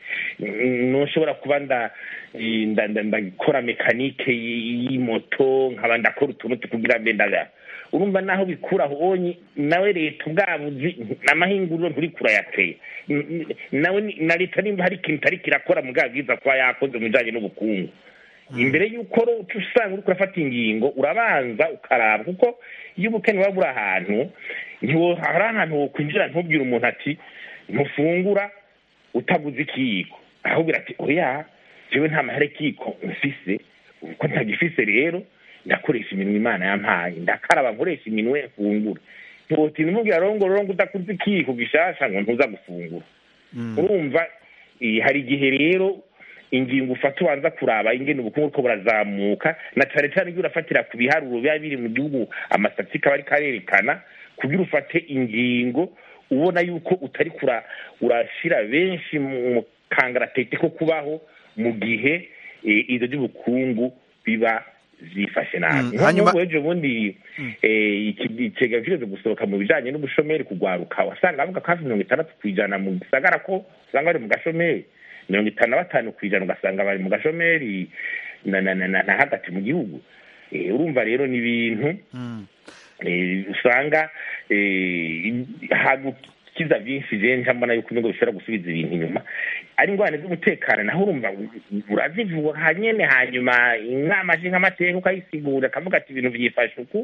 N- nushobora kuba nda nda- nda- ndakora mekanike y- y'imoto nkaba ndakora utuntu kugira mbe ndaga urumva naho bikura aho onye nawe leta ubwabuzi n'amahinguriro nturi kurayateye N- n- nawe ni- na leta nimba hari ikintu itari kirakora mugabo bwiza kuba yakoze mu bijanye n'ubukungu imbere y'uko ro- uca usanga uri kurafata ingingo urabanza ukaraba kuko iyo ubukene buba buri ahantu ntiwo- hari ahantu wokwinjira ntubwire umuntu ati ntufungura utaguze ikiyiko ahubwo ati oya jewe nta mahera ikiyiko mfise uko ntagifise rero ndakoresha iminwe imana yampaye ndakaraba nkoresha iminwe mfungura ntiwotinda umubwira rongo rongo udakuze ikiyiko gishasha ngo ntuza gufungura urumva eh, hari igihe rero ingingo ufata ubanza kuraba ingene ubukungu buriko burazamuka na cane cane iyo urafatira ku biharuro biba biri mu gihugu amastatistika aba ariko arerekana kugira ufate ingingo ubona yuko utari kura urashira benshi mu kangaratete ko kubaho mu gihe eh, ivyo by'ubukungu biba zifashe nabi Mm, hanyuma- nk'ubu ejo bundi eh, iki- ikigega kireze gusohoka mu bijanye n'ubushomeri kugwaruka wasanga bavuga ko hafi mirongo itandatu kw'ijana mu gisagara ko usanga bari mu gashomeri mirongo itanu na batanu kw'ijana ugasanga bari mu gashomeri na na na na na hagati mu gihugu Eh, urumva rero ni ibintu eh, usanga eh, hagukiza byinshi je nca mbona yuko ibigo bishobora gusubiza ibintu inyuma ari ingorane z'umutekano naho urumva urazivuga nyene hanyuma inama nshingamateka ukayisigura akavuga ati ibintu vyifashe uku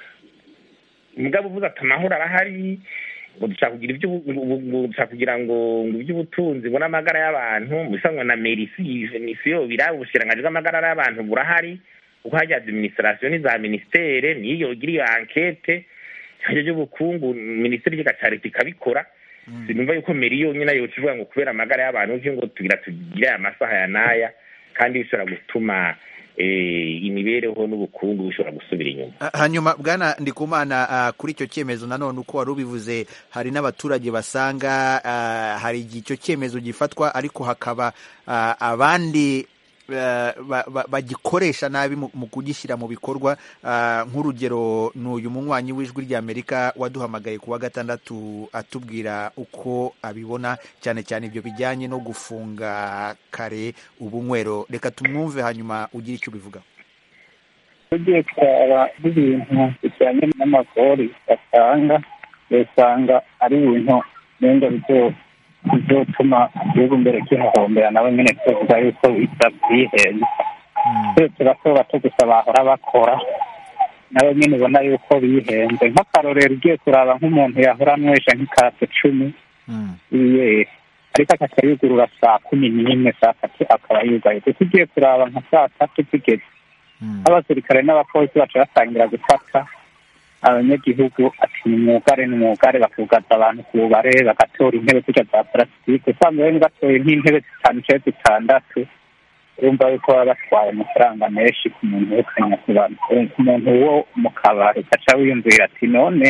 mugabo uvuze ati amahoro arahari ngo dushaka kugira ibyo ngo dushaka kugira ngo ngo iby'ubutunzi ngo n'amagara y'abantu mu bisanzwe na merisi misiyo biraba ubushirangaji bw'amagara y'abantu burahari kuko hajya administration n'iza ministere niyo igira iyo ankete hajya by'ubukungu minisiteri y'igihugu cya leta ikabikora sinumva yuko meri yonyine nayo ivuga ngo kubera amagara y'abantu uvyo ngo tugira tugire aya masaha ya n'aya kandi bishobora gutuma eh, imibereho n'ubukungu bishobora gusubira inyuma Ah, hanyuma bwana ndikumana ah, kuri icyo cyemezo nanone uko wari ubivuze hari n'abaturage basanga ah, hari igihe icyo cyemezo gifatwa ariko hakaba ah, abandi ah, ba- ba- bagikoresha nabi mu mu kugishyira mu bikorwa Ah, nk'urugero ni uyu munywanyi w'ijwi ry'amerika waduhamagaye ku wa gatandatu atubwira uko abibona cyane cyane ibyo bijyanye no gufunga kare ubunywero reka tumwumve hanyuma ugire icyo ubivugaho tugiye kuraba n'ibintu bijyanye n'amagori batanga usanga ari ibintu nenga bizotuma igihugu mbere kihahombera nabo nyine tuvuga yuko bisa byihenze twese bato bato gusa bahora bakora nabo nyine ubona yuko bihenze nk'akarorero ugiye kuraba nk'umuntu yahora anywesha nk'ikase cumi iye ariko akaca yugurura saa kumi n'imwe saa tatu akaba yugaye gusa ugiye kuraba nka saa tatu zigeze abasirikare n'abapolisi baca batangira gufata abanyagihugu ati ni mwugare ni mwugare bakugaza abantu ku bubare bagatora intebe zirya za parasitike usanga bari batoye nk'intebe zitanu cyangwa zitandatu urumva yuko baba batwaye amafaranga menshi ku muntu w'ukanya ku bantu ku muntu wo mu kabari ugaca wiyumvira ati none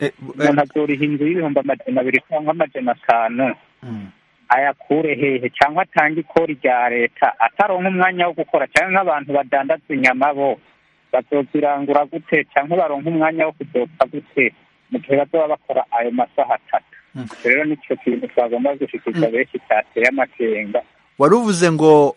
Eh, eh, umuntu azoriha inzu y'ibihumbi amajana abiri cyangwa amajana atanu mm. ayakure hehe cyangwa atange ikori rya leta ataronka umwanya wo gukora cyangwa nk'abantu badandaza inyama bo bazozirangura gute cyangwa baronka umwanya wo kuzopfa gute mu gihe bazoba bakora ayo masaha atatu Mm. rero nicyo kintu twagomba gushikiriza benshi cyateye amakenga wari uvuze ngo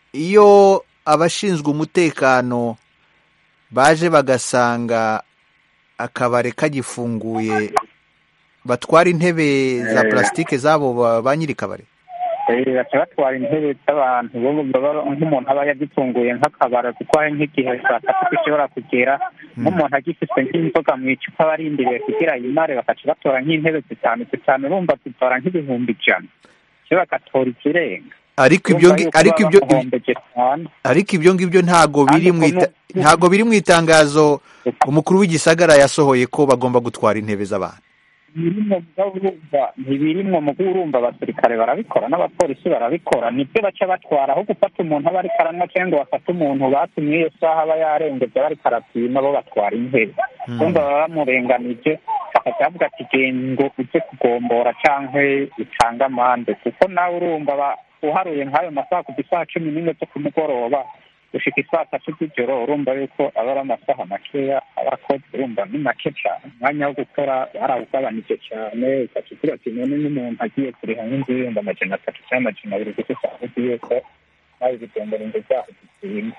iyo abashinzwe umutekano baje bagasanga akabare kagifunguye batwara intebe za Eh. plastique zabo ba- ba nyiri kabare Eh, baca batwara intebe z'abantu bo baba nk'umuntu aba yagitunguye nk'akabara kuko hari nk'igihe saa tatu gishobora kugera nk'umuntu agifite nk'inzoga mu icupa barindiriye kugira yimare bakaca batora nk'intebe zitanu zitanu urumva zitora nk'ibihumbi ijana cyo bagatora ikirenga ariko ibyo Urumva ngi- yuko ariko baba ibyo bamuhombeje cyane ariko ibyo ngibyo ntago Kandi biri mu ita- ukuntu- ntago biri mu itangazo umukuru w'igisagara yasohoye ko bagomba gutwara intebe z'abantu ntibirimo mugabo urumva ntibirimwo mugo urumva abasirikare barabikora n'abapolisi barabikora nibyo baca batwara aho gufata umuntu aba ariko aranywa cyangwa ngo bafate umuntu batumye iyo saha aba yarengeje aba ariko arapima bo batwara intebe urumva baba bamurenganije bakaca bavuga ati genda ngo ujye kugombora cyangwa utange amande kuko nawe urumva ba- uharuye nk'ayo masaha kuva isaha cumi n'imwe zo ku mugoroba gushika isaa tatu z'ijoro urumva yuko aba ari amasaha makeya aba akoze urumva ni make cyane umwanya wo gukora barawugabanije cyane ugaca ugira ati none n'umuntu agiye kuriha nk'inzu y'ibihumbi amajana atatu cyangwa amajana abiri kuko usanga uzi yuko nawe ibigombora inzu zaho zitsinda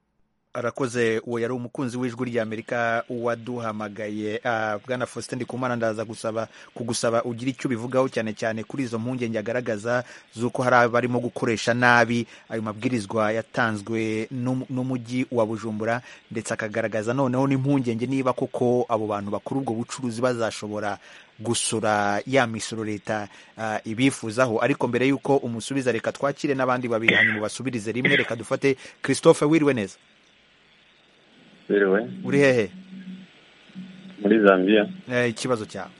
arakoze uwo yari umukunzi w'ijwi ry'amerika waduhamagaye Ah, bwana faustin ndikumana ndaza gusaba kugusaba ugira icyo ubivugaho cyane cyane kuri izo mpungenge agaragaza z'uko hari abarimo gukoresha nabi ayo mabwirizwa yatanzwe n'um- n'umujyi wa bujumbura ndetse akagaragaza noneho n'impungenge niba koko abo bantu bakora ubwo bucuruzi bazashobora gusura ya misoro leta ah, ibifuzaho ariko mbere y'uko umusubiza reka twakire n'abandi babiri hanyuma basubirize rimwe reka dufate christophe wiriwe neza biriwe uri hehe muri zambia Eh, ikibazo cyawe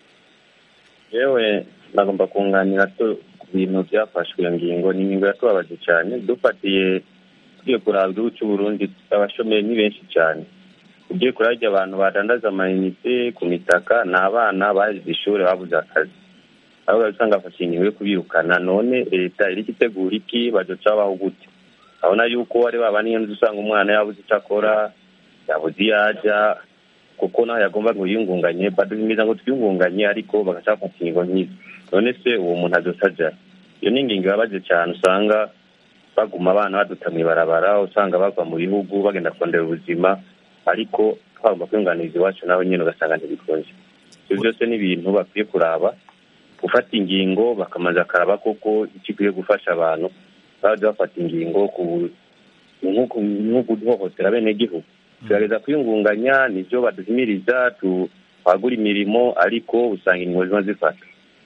yewe nagomba kunganira tu ku bintu byafashwe iyo ngingo ni ingingo yatubabaje cyane dufatiye tugiye kuraba igihugu cy'u Burundi abashomeri ni benshi cyane ugiye kurarya abantu badandaza amayinite ku mitaka ni abana bahize ishuri babuze akazi aho usanga bafashe ingingo yo kubirukana none leta iri itegura iki bazoca babaho gute abona yuko ari baba niyo nzu usanga umwana yabuze icyo akora yabuze iyo ajya kuko naho yagomba ngo yiyungunganye baduhimiza ngo twiyungunganye ariko bagaca bafata ingingo nk'izo none se uwo muntu azosa ajya iyo ni ingingo ibabaje cyane usanga baguma abana baduta mu ibarabara usanga bava mu bihugu bagenda kurondera ubuzima ariko twagomba kwiyunganiriza iwacu nawe nyine ugasanga ntibikunze ibyo byose ni ibintu bakwiye kuraba gufata ingingo bakamanza akaraba koko icyo ikwiye gufasha abantu baje bafata ingingo ku nko guhohotera bene gihugu tugerageza kwiyungunganya nibyo baduhimiriza twagura imirimo ariko usanga ingingo ziba zifata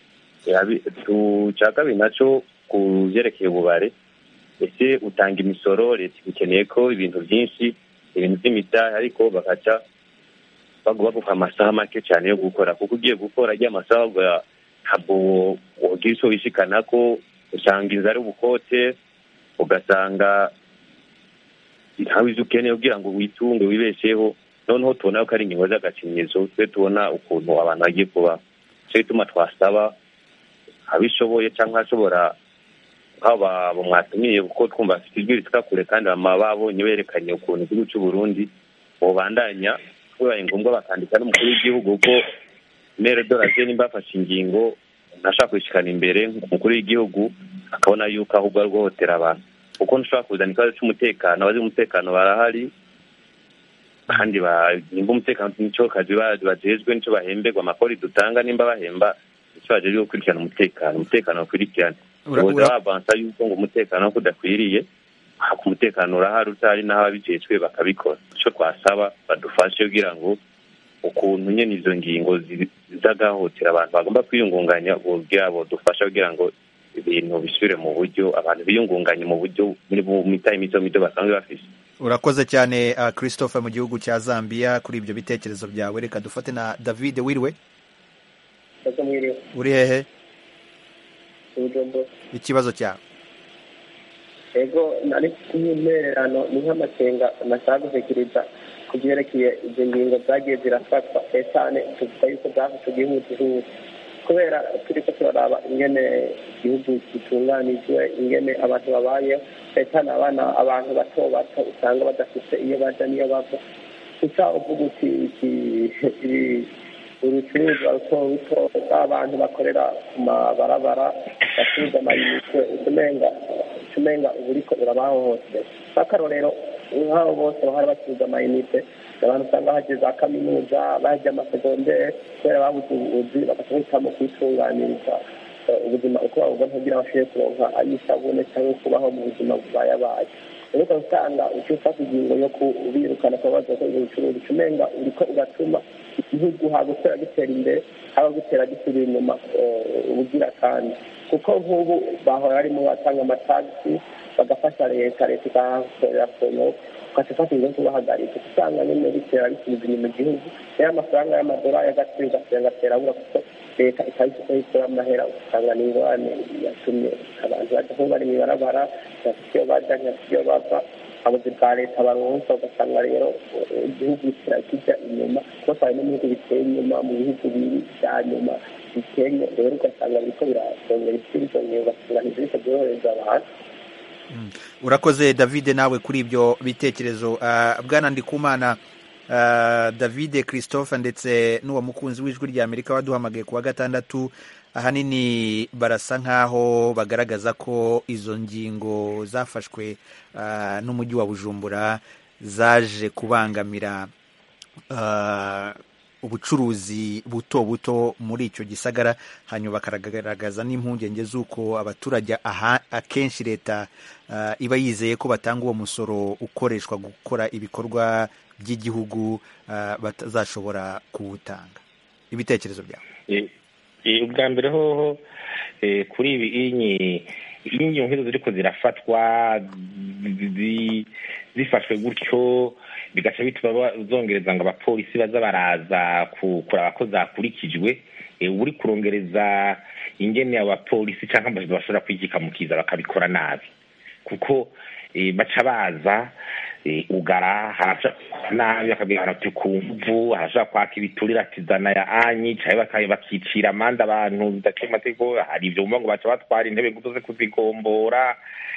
cya kabiri nacyo ku byerekeye ububare ese utanga imisoro leta ikeneye ko ibintu byinshi ibintu by'imidari ariko bagaca baguha amasaha make cyane yo gukora kuko ugiye gukora ajya amasaha ntabwo wogira icyo wishikana ko usanga inzu ari ubukote ugasanga ntawe izo ukeneye kugira ngo witunge wibesheho noneho tubona ko ari ingingo z'agakinyizo twe tubona ukuntu abantu bagiye kuba cyo bituma twasaba abishoboye cyangwa ashobora nk'aba mwatumiye kuko twumva bafite ijwi rituka kure kandi baba babonye berekanye ukuntu igihugu cy'u Burundi bubandanya bibaye ngombwa bakandika n'umukuru w'igihugu ko mere doraje nimba bafashe ingingo ntashaka kwishikana imbere umukuru w'igihugu akabona yuko ahubwo ari guhohotera abantu kuko ntushobora kuzana ikibazo cy'umutekano abazi umutekano barahari kandi nimba umutekano nicyo kazi bajejwe nicyo bahemberwa amakori dutanga nimba bahemba icyo bajejwe gukurikirana umutekano umutekano bakurikirana ubuza bavansa yuko ngo umutekano ko udakwiriye ku umutekano urahari utari n'aho ababijejwe bakabikora icyo twasaba badufashe kugira ngo ukuntu nyine izo ngingo zizagahotera abantu bagomba kwiyungunganya bwabo dufasha kugira ngo ibintu bisubire mu buryo abantu biyungunganye mu buryo muri mitaye mito mito basanzwe bafise urakoze cyane uh, christophe mu gihugu cya zambia kuri ibyo bitekerezo byawe reka dufate na david wiriwe uri hehe ikibazo cyawe ego nari kumwererano ni nk'amakenga nashaka gusekiriza ku byerekeye izo ngingo zagiye zirafatwa cyane tuvuga yuko zafashe igihugu kubera turi ko turaraba ingene igihugu gitunganijwe ingene abantu babayeho cyane abana abantu bato bato usanga badafite iyo baja n'iyo bava gusa uvuga uti urucuruzwa ruto ruto bw'abantu bakorera ku mabarabara bacuruza amayinite utumenga utumenga uba uriko urabahohotera nk'akarorero nk'abo bose bahora bacuruza amayinite abantu usanga haje za kaminuza baje amasegondere kubera babuze ubuzi bagaca bahitamo kwitunganiriza ubuzima uko babubona kugira bashobore kuronka ay'isabune cyangwa kubaho mu buzima bubayabaye rero ukaba usanga uciye ufata ingingo yo kubirukana kuba baza gukora ubucuruzi umenga uriko ugatuma igihugu haba gutera gitera imbere haba gutera gisubira inyuma ubugira kandi kuko nk'ubu bahora barimo batanga amatagisi bagafasha leta leta ikahakorera kono ugaca ufata ingingo kubahagarika usanga nyine bitera bisubiza inyuma igihugu rero amafaranga y'amadolari y'agaciro ugasanga agatera abura kuko leta ikaba ifite ikora amahera usanga ni ingorane yatumye abantu baja nko bari mw'ibarabara ntibafite iyo baja ntibafite iyo bava abuzi bwa leta baronsa ugasanga rero igihugu kijya inyuma kuko twari no mu bihugu biteye inyuma mu bihugu biri bya nyuma bikennye rero ugasanga biriko birasongera isi bizongera ugasanga ntibiriko byorohereza abantu urakoze david nawe kuri ibyo bitekerezo bwana ndikumana david christophe ndetse n'uwo mukunzi w'ijwi rya amerika waduhamagaye ku wa gatandatu ahanini barasa nk'aho bagaragaza ko izo ngingo zafashwe n'umujyi wa bujumbura zaje kubangamira ubucuruzi buto buto muri icyo gisagara hanyuma bakagaragaza n'impungenge z'uko abaturage akenshi leta iba yizeye ko batanga uwo musoro ukoreshwa gukora ibikorwa by'igihugu batazashobora kuwutanga ibitekerezo byawe ubwa mbere hoho kuri ibi inkingi nk'izo ziri ko zirafatwa zifashwe gutyo bigaca bituma zongereza ngo abapolisi baza baraza kuraba ko zakurikijwe uri kurongereza ingene abapolisi cyangwa bashobora kwigikamukiza bakabikora nabi kuko baca baza ugara harashobora nabi bakabwira ati ku mvu harashobora kwaka ibiturire ati zana ya anyi cyangwa bakicira amande abantu bidaciye amategeko hari ibyo bumva ngo baca batwara intebe ngo zo kuzigombora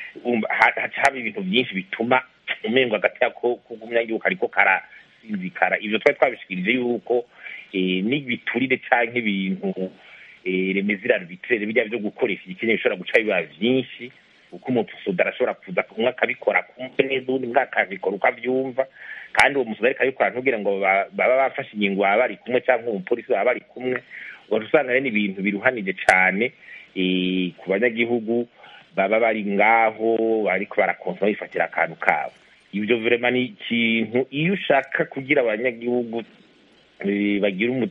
haca haba ibintu byinshi bituma umengo hagati yako k'umunyagihugu ariko karasinzikara ibyo twari twabishikirije yuko n'ibiturire cyangwa ibintu remezira arbitraire bijya byo gukoresha igikeneye bishobora guca biba byinshi kuko umusuda arashobora kuza umwe akabikora kumve neza undi umwe akabikora uko abyumva kandi uwo musuda ariko abikora ntugire ngo baba bafashe ingingo baba bari kumwe cyangwa umupolisi baba bari kumwe ugaca usanga rero ibintu biruhanije cyane ku banyagihugu baba bari ngaho ariko barakonsoma bifatira akantu kabo ibyo vrema ni ikintu iyo ushaka kugira abanyagihugu bagira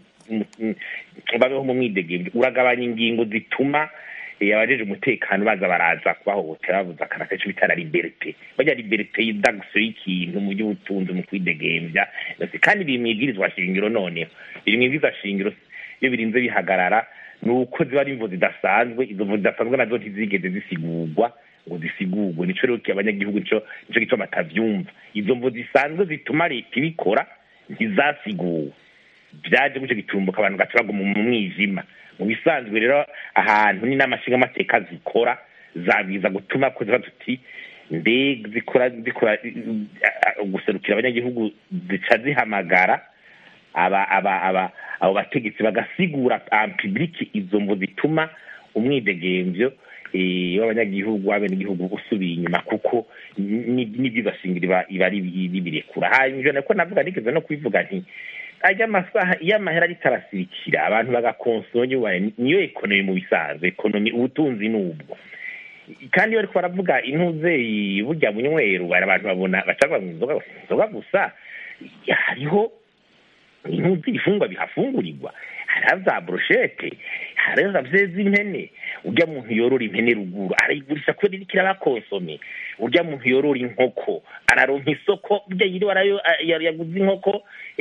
babeho mu mwidegemvyo uragabanya ingingo zituma abajeje umutekano baza baraza kubahohotera bavuze akana kenshi bitara liberite bajya liberite y'idagso y'ikintu mu by'ubutunzi mu kwidegemvya kandi biri mwibwirizwa shingiro noneho biri mwibwirizwa shingiro iyo birinze bihagarara ni uko ziba ari imvo zidasanzwe izo mvo zidasanzwe nazo ntizigeze zisigurwa ngo zisigurwe nico rero abanyagihugu nico nico gico batavyumva izo mvo zisanzwe zituma leta ibikora ntizasiguwe byaje guco gitumbuka abantu gaca baguma mu mwijima mu bisanzwe rero ahantu n'inama nshingamateka zikora zabwiza gutuma ko ziba tuti mbega zikora zikora guserukira abanyagihugu zica zihamagara aba aba aba abo bategetsi bagasigura public izo mvo zituma umwidegemvyo w'abanyagihugu w'abenegihugu usubiye inyuma kuko n'ibyo bashingira iba ari bibirekura hanyuma nako navuga nigeze no kubivuga nti ajya amasaha iyo amahera ritarasirikira abantu bagakonsoma niyo ekonomi mu bisanzwe ekonomi ubutunzi n'ubwo kandi iyo bariko baravuga intuze burya bunyweru abantu babona bacavuga ngo inzoga gusa hariho intuzi ibifungwa bihafungurirwa hariho za broshete hariho za vyeza impene urya muntu yorora impene ruguru arayigurisha kubera iriko irabakonsome urya muntu yorora inkoko araronka isoko burya yiriwe yaguze inkoko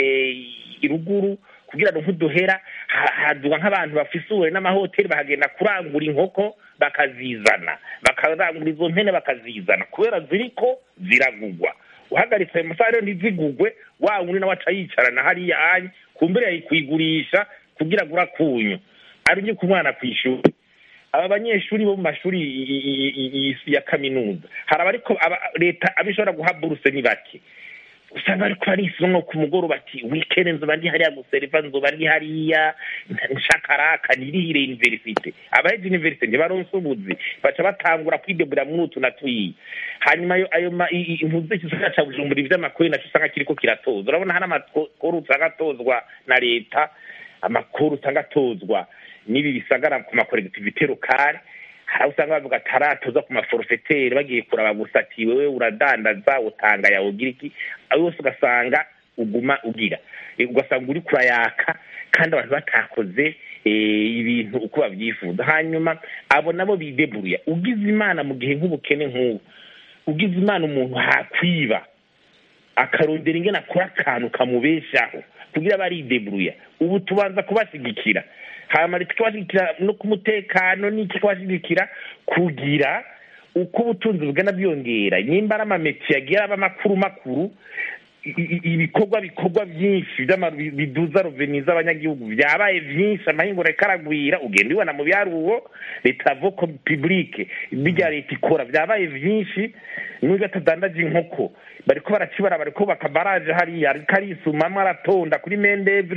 ruguru kugira ngo nk'uduhera haduga nk'abantu bafise ubuhere n'amahoteli bahagenda kurangura inkoko bakazizana bakarangura izo mpene bakazizana kubera ziriko ziragugwa uhagaritse ayo masaha rero ntizigugwe wa wundi nawe aca yicarana hariya anye kumbere yayikuyigurisha kugira ngo urakunyu ari ku mwana ku ishuri aba banyeshuri bo mu mashuri ya kaminuza hari abariko leta abishobora guha buruse ni bake usanga bariko barisoma ku mugoroba ati wikende nzoba ndi hariya guseriva nzoba ndi hariya nshakaraka nirihire universite abaheje universite ntibaronse ubuzi baca batangura kwidebura muri utu na tuyiye hanyuma ayo impuzu z'igisagara ca bujumbura ivy'amakori naco usanga kiriko kiratoza urabona hari amakuru usanga atozwa na leta amakuru usanga atozwa n'ibi bisagara ku makolektivite lokale hari usanga bavuga ataratoza ku maforofeteri bagiye kuraba gusa ati wewe uradandaza utanga yawe ugira iki ayo yose ugasanga uguma ugira ugasanga uri kurayaka kandi abantu batakoze ibintu uko babyifuza hanyuma abo nabo bideburuya ugize imana mu gihe nk'ubukene nk'ubu ugize imana umuntu hakwiba akarondera ingene akora akantu kamubeshaho kugira barideburuya ubu tubanza kubashyigikira hanyuma leta ikabashyigikira no ku mutekano n'iki ikabashyigikira kugira uko ubutunzi bugana bwiyongera nimba ari amameti yagiye aba makuru makuru ibikorwa bikorwa byinshi biduza roveni z'abanyagihugu byabaye byinshi amahingura aragwira ugenda ubibona mu byaruwo leta voko pibulike bijya leta ikora byabaye byinshi n'ubwo atadandaje inkoko bariko barakibara bari kubaka baraje hariya ariko arisumamwo aratonda kuri mendevre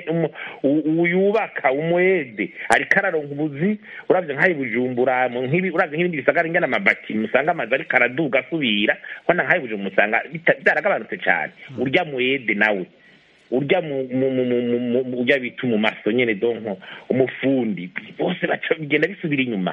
uyubaka umuede ariko araronka ubuzi uravye nk'ayi bujumbura uravye nk'ibindi bisagara ingana amabati musanga amazu ariko araduga asubira kona nk'ayi bujumbura musanga byaragabanutse cane urya muede nawe urya urya bita umumaso nyene donko umufundi bose baca bigenda bisubira inyuma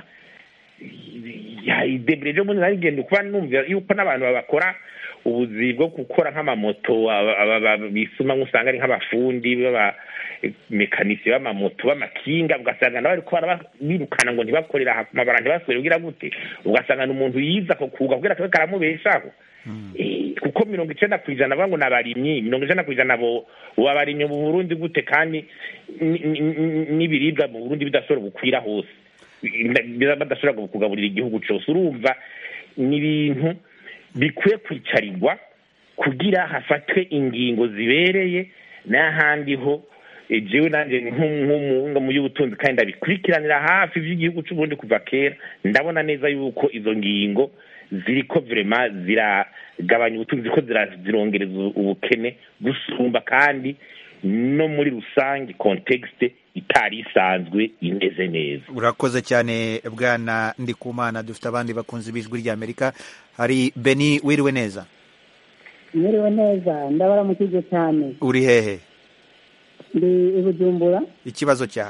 idebureje muri narigenda kuba numva yuko n'abantu babakora ubuzi bwo gukora nk'amamoto bisuma nk'usanga ari nk'abafundi b'abamekanisiye b'amamoto b'amakinga ugasanga nabo bariko birukana ngo ntibakorera amabara ntibasubire kugira gute ugasanga ni umuntu yiza ako kuga kugira kabe karamubeshaho kuko mirongo icenda ku ijana bavuga ngo ni abarimyi mirongo icenda ku ijana bo abarimyi mu burundi gute kandi n'ibiribwa mu burundi bidashobora gukwira hose badashobora kugaburira igihugu cyose urumva ni ibintu bikwiye kwicarirwa kugira hafatwe ingingo zibereye n'ahandi ho jewe nanjye nk'umuhunga mu y'ubutunzi kandi ndabikurikiranira hafi iby'igihugu cy'uburundi kuva kera ndabona neza yuko izo ngingo ziriko vrema ziragabanya ubutunzi ziriko zirongereza ubukene gusumba kandi no muri rusange kontekste itari isanzwe imeze neza urakoze cyane bwana ndikumana dufite abandi bakunzi b'ijwi ry'amerika hari beni wiriwe neza mwiriwe neza ndabaramukije cyane uri hehe ndi i bujumbura ikibazo cyawe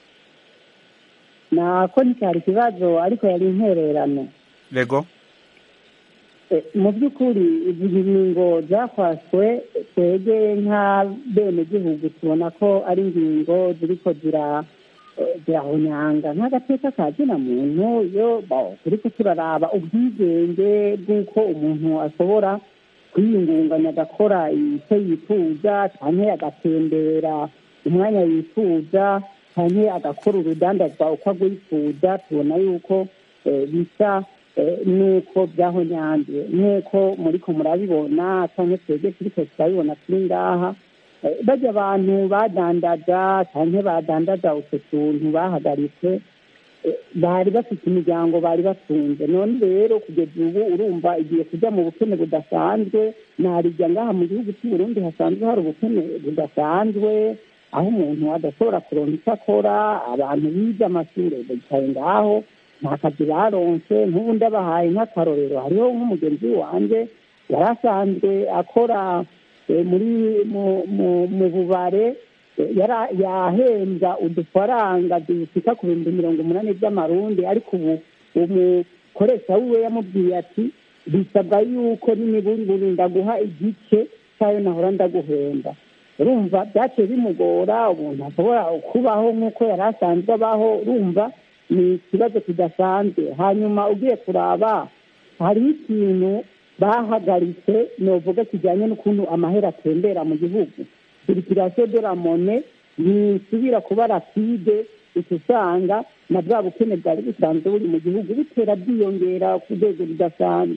nako nticyari ikibazo ariko yari intererano rego mu by'ukuri izi ngingo zafashwe twege nka bene gihugu tubona ko ari ingingo ziriko zirahonyanga nk'agateka ka zina muntu iyo turiko turaraba ubwigenge bw'uko umuntu ashobora kwiyungunganya agakora icyo yifuza cyane agatembera umwanya yifuza cyane agakora urudandazwa uko agwifuza tubona yuko bisa nuko byahonyanze nk'uko muri ko murabibona cyangwa twebwe turiko turabibona turi ngaha bajya abantu badandaza cyangwa badandaza utwo tuntu bahagaritse bari bafite imiryango bari batunze none rero kugeza ubu urumva igiye kujya mu bukene budasanzwe narijya ngaha mu gihugu cy'u Burundi hasanzwe hari ubukene budasanzwe aho umuntu adashobora kuronka icyo akora abantu bize amashuri bicaye ngaho nta kazi baronse nk'ubu ndabahaye nk'akarorero hariho nk'umugenzi wanjye yari asanzwe akora muri mu bubare yahembwa udufaranga dushika ku bihumbi mirongo umunani by'amarundi ariko ubu umukoresha wiwe yamubwiye ati bisabwa yuko n'imiburi ndaguha igice cyayo nahora ndaguhemba urumva byaciye bimugora umuntu ashobora kubaho nk'uko yari asanzwe abaho urumva ni ikibazo kidasanzwe hanyuma ugiye kuraba hariho ikintu bahagaritse novuga kijyanye n'ukuntu amahera atembera mu gihugu sirikirasiyo de la mone ntisubira kuba rapide uca usanga na bwa bukene bwari busanzwe buri mu gihugu butera bwiyongera ku rwego rudasanzwe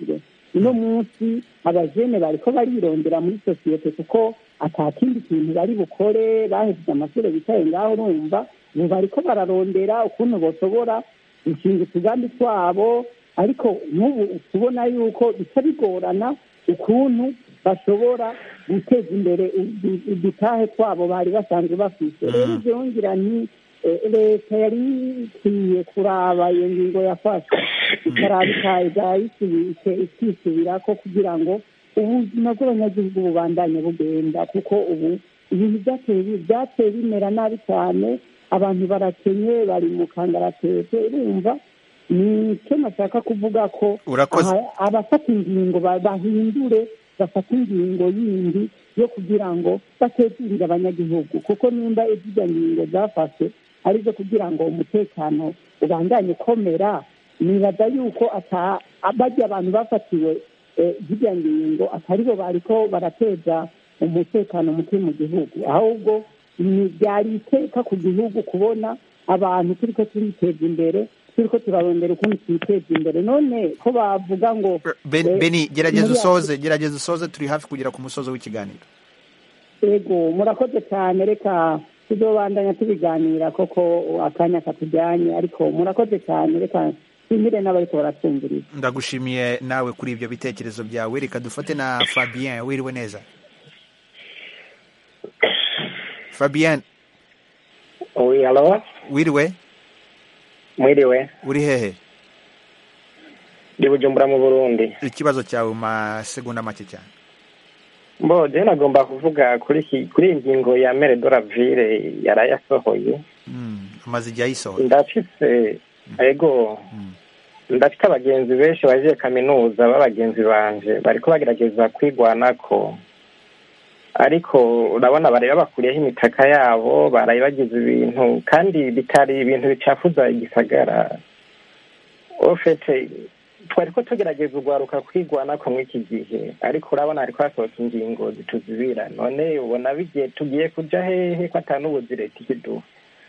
uno munsi abajene bariko barirondera muri sosiyete kuko ata kindi kintu bari bukore bahejeje amashuri bicaye ngaho urumva ubu bariko bararondera ukuntu boshobora gushinga utugambi twabo ariko n'ubu tubona yuko bica bigorana ukuntu bashobora guteza imbere udu- udutahe twabo bari basanzwe bafite rero byongera nti eh, leta yari ikwiye kuraba iyo ngingo yafashwe ikaraba ikaza ikisubirako kugira ngo ubuzima bw'abanyagihugu bubandanye bugenda kuko ubu ibintu byateye bi- byateye bimera nabi cyane abantu barakenye bari mu kangaratete urumva ni cyo nashaka kuvuga ko Urakoze. aha- abafata ingingo ba- bahindure bafata ingingo yindi yo kugira ngo batezurire abanyagihugu kuko nimba izirya ngingo zafashwe arizo kugira ngo umutekano ubandanye ukomera nibaza yuko ata bajya abantu bafatiwe eh, zirya ngingo atari bo bariko barateza umutekano muke mu gihugu ahubwo ni byari iteka ku gihugu kubona abantu turiko turiteza imbere turiko turarondera ukuntu twiteza imbere none ko bavuga ngo Ben- eh, beni gerageza muri usoze gerageza usoze turi hafi kugera ku musozo w'ikiganiro yego murakoze cyane reka tuzobandanya tubiganira koko akanya katujyanye ariko murakoze cyane reka nshimire n'abariko baratwumviriza ndagushimiye nawe kuri ibyo bitekerezo byawe reka dufate na fabien wiriwe neza fabien Oui, alo wiriwe mwiriwe uri hehe ndi bujumbura mu burundi ikibazo cyawe mu masegonda make cyane mbo je nagomba kuvuga kuri iki- kuri iyi ngingo ya mere doravire yarayasohoye Mm, amaze igihe ayisohora ndafise ego ndafite abagenzi benshi bagiye kaminuza b'abagenzi banje bariko bagerageza kwigwanako ariko urabona bari babakuriyeho imitaka yabo baraye bagize ibintu kandi bitari ibintu bicafuza igisagara ofete twari ko tugerageza urwaruka kwigwanako mw'iki gihe ariko urabona hariko hasohoka ingingo zituzibira none ubona bigiye tugiye kuja hehe ko ata n'ubuzi leta ikiduha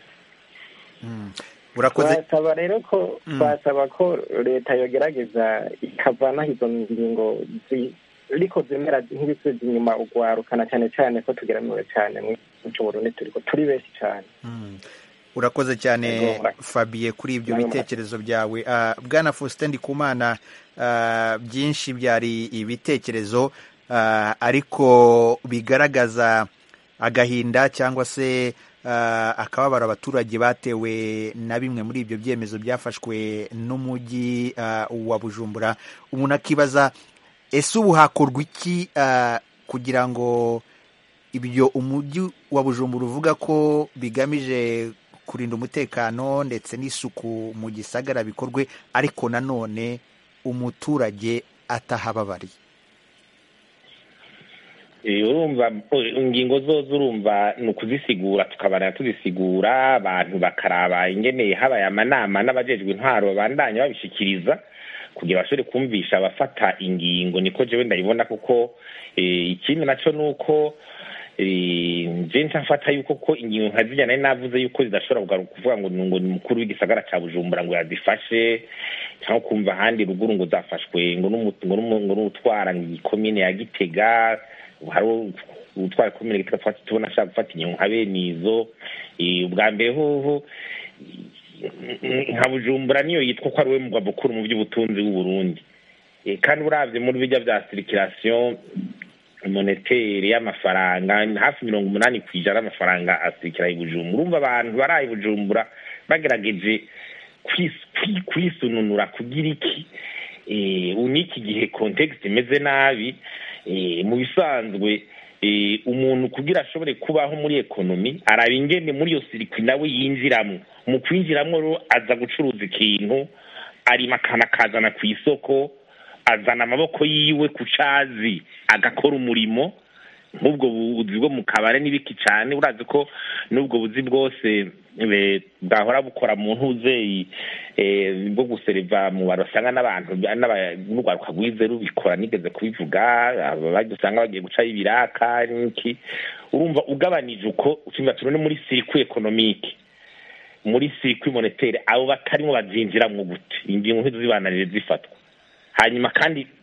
urakoze twasaba rero ko Mm. twasaba ko leta yogerageza ikavanaho izo ngingo zi- ariko zimera nk'ibisubiza inyuma ugwarukana cyane cyane ko tugeramiwe cyane mu Burundi turiko turi benshi cyane Mm. urakoze cyane Yego, murakoze. fabie kuri ibyo Namwe bitekerezo byawe Ah, bwana faustin ndikumana ah, byinshi byari ibitekerezo ah, ariko bigaragaza agahinda cyangwa se ah, akababaro abaturage batewe na bimwe muri ibyo byemezo byafashwe n'umujyi ah, wa bujumbura umuntu akibaza ese ubu hakorwa iki ah, kugira ngo ibyo umujyi wa bujumbura uvuga ko bigamije kurinda umutekano ndetse n'isuku mu gisagara bikorwe ariko nanone umuturage atahababariye Eh, urumva oh, ingingo zozo urumva ni ukuzisigura tukabana tuzisigura abantu bakaraba ingene habaye amanama n'abajejwe intwaro babandanya babishikiriza kugira bashobore kumvisha abafata ingingo niko jewe ndabibona kuko eh, ikindi naco nuko eh, je ntafata yuko ko ingingo nka zirya nari navuze yuko zidashobora kugaruka kuvuga ngo ngo ni umukuru w'igisagara ca bujumbura ngo yazifashe cyangwa kumva ahandi ruguru ngo zafashwe ngo n'umu- ngo n'umu- ngo n'utwara ikomine ya gitega hari utwara ikomine gitega twati tubona ashaka gufata ingingo nka bene izo Eh, ubwa mbere hoho nka bujumbura niyo yitwa ko ari we mugwa mukuru mu by'ubutunzi w'uburundi Eh, kandi uravye muri bijya bya circulation monetere y'amafaranga hafi mirongo umunani ku ijana y'amafaranga asirikira i bujumbura urumva abantu baraye i bujumbura bagerageje kwis- kwi- kwisununura kugira iki eh, uniki gihe context imeze nabi eh, mu bisanzwe eh, umuntu kugira ashobore kubaho muri ekonomi araba ingene muri iyo sirikwi nawe yinjiramo mu kwinjiramo rero aza gucuruza ikintu arima akantu akazana ku isoko azana amaboko yiwe ku cazi agakora umurimo nk'ubwo buzi bwo mu kabare n'ibiki cyane urazi ko n'ubwo buzi bwose eh, bwahora bukora mu ntuzeyi eh, bwo guseriva mu baro usanga n'abantu n'aba- n'urwaruka rwize rubikora nigeze kubivuga abandi usanga bagiye gucaho ibiraka n'iki urumva ugabanije uko ucumva turi no muri sirikwi ekonomike muri sirikwi monetere abo batarimo bazinjiramwo gute ingingo nk'izo zibananire zifatwa hanyuma kandi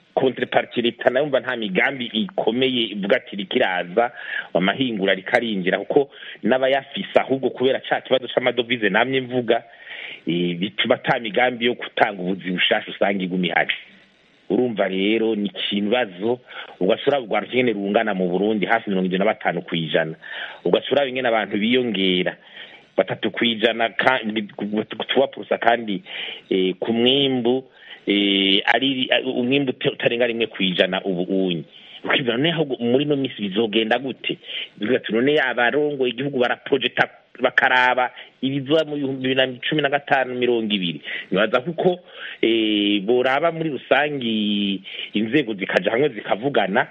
contrepartie leta nayo mva nta migambi ikomeye ivuga ati rikiraza amahingura rikarinjira kuko n'abayafise ahubwo kubera ca kibazo c'amadovize namye mvuga eh, bituma ata migambi yo gutanga ubuzi bushasha usanga iguma ihari urumva rero ni ikibazo ugashobora rwanda ingene rungana mu burundi hafi mirongo ijana na batanu ku ijana ugashobora ingene abantu biyongera batatu ku ijana tuba purusa kandi eh, ku mwimbu eh, ari umwimbu uta- utarenga rimwe ku ijana ubu unyi ukibwira none ahubwo muri no misi bizogenda gute bivuga ati none abarongoye igihugu baraprojecta bakaraba ibizoba mu bihumbi bibiri na cumi na gatanu mirongo ibiri nibaza kuko eh, boraba muri rusangi inzego zikaja hamwe zikavugana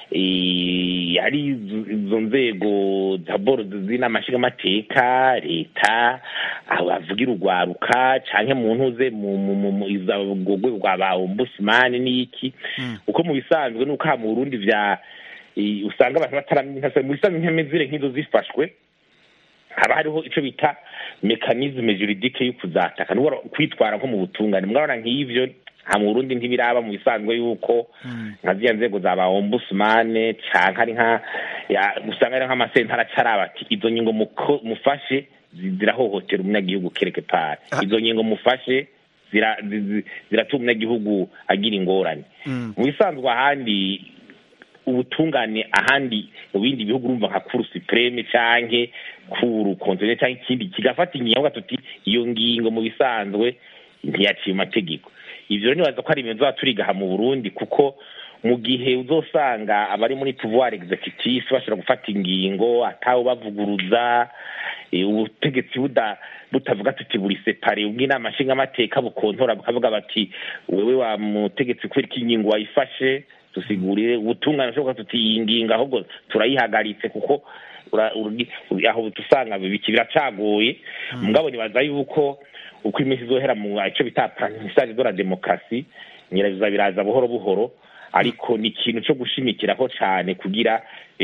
eh, ari izo- izo nzego daboro z'inama nshingamateka leta aho bavugira urwaruka canke mu ntuze mu mu- mu- mu iza- urwo rwego rwa ba ombudsman n'iki uko mu bisanzwe nuko aha mu burundi vya eh, usanga abantu bataramenya mu bisanzwe nk'imezire nk'izo zifashwe haba hariho ico bita mekanisme juridique yo kuzataka nuko kwitwara nko mu butungane murabona nk'ivyo nta mu burundi ntibiraba mu bisanzwe yuko nka ziriya nzego za ba ombudsman canke ari nka ya- usanga ari nk'amasentara acaraba ati izo ngingo muko- mufashe zi- zirahohotera umunyagihugu kereke pari izo ngingo mufashe zira- zi- zi- ziratuma umunyagihugu agira ingorane mu bisanzwe ahandi ubutungane ahandi mu bindi bihugu urumva nka kuru supreme canke kuru konseye canke ikindi kigafata ingingo avuga tuti iyo ngingo mu bisanzwe ntiyaciye mu mategeko ivyo rero nibaza ko ari ibintu tuba turigaha mu burundi kuko mu gihe uzosanga abari muri pouvoir executif bashobora gufata ingingo atawe bavuguruza eh, ubutegetsi buda butavuga tuti buri separe ubw'inama nshingamateka bukontora bukavuga bati wewe wa mutegetsi kubera ko ingingo wayifashe tusigurire ubutungane bushoboka tuti iyi ngingo ahubwo turayihagaritse kuko ura- uri- uri- aho tusanga biki biracagoye mugabo nibaza yuko uko iminsi izohera mu ico bita apprentissage de la démocratie nyirabiza biraza buhoro buhoro ariko ni ikintu co gushimikiraho cane kugira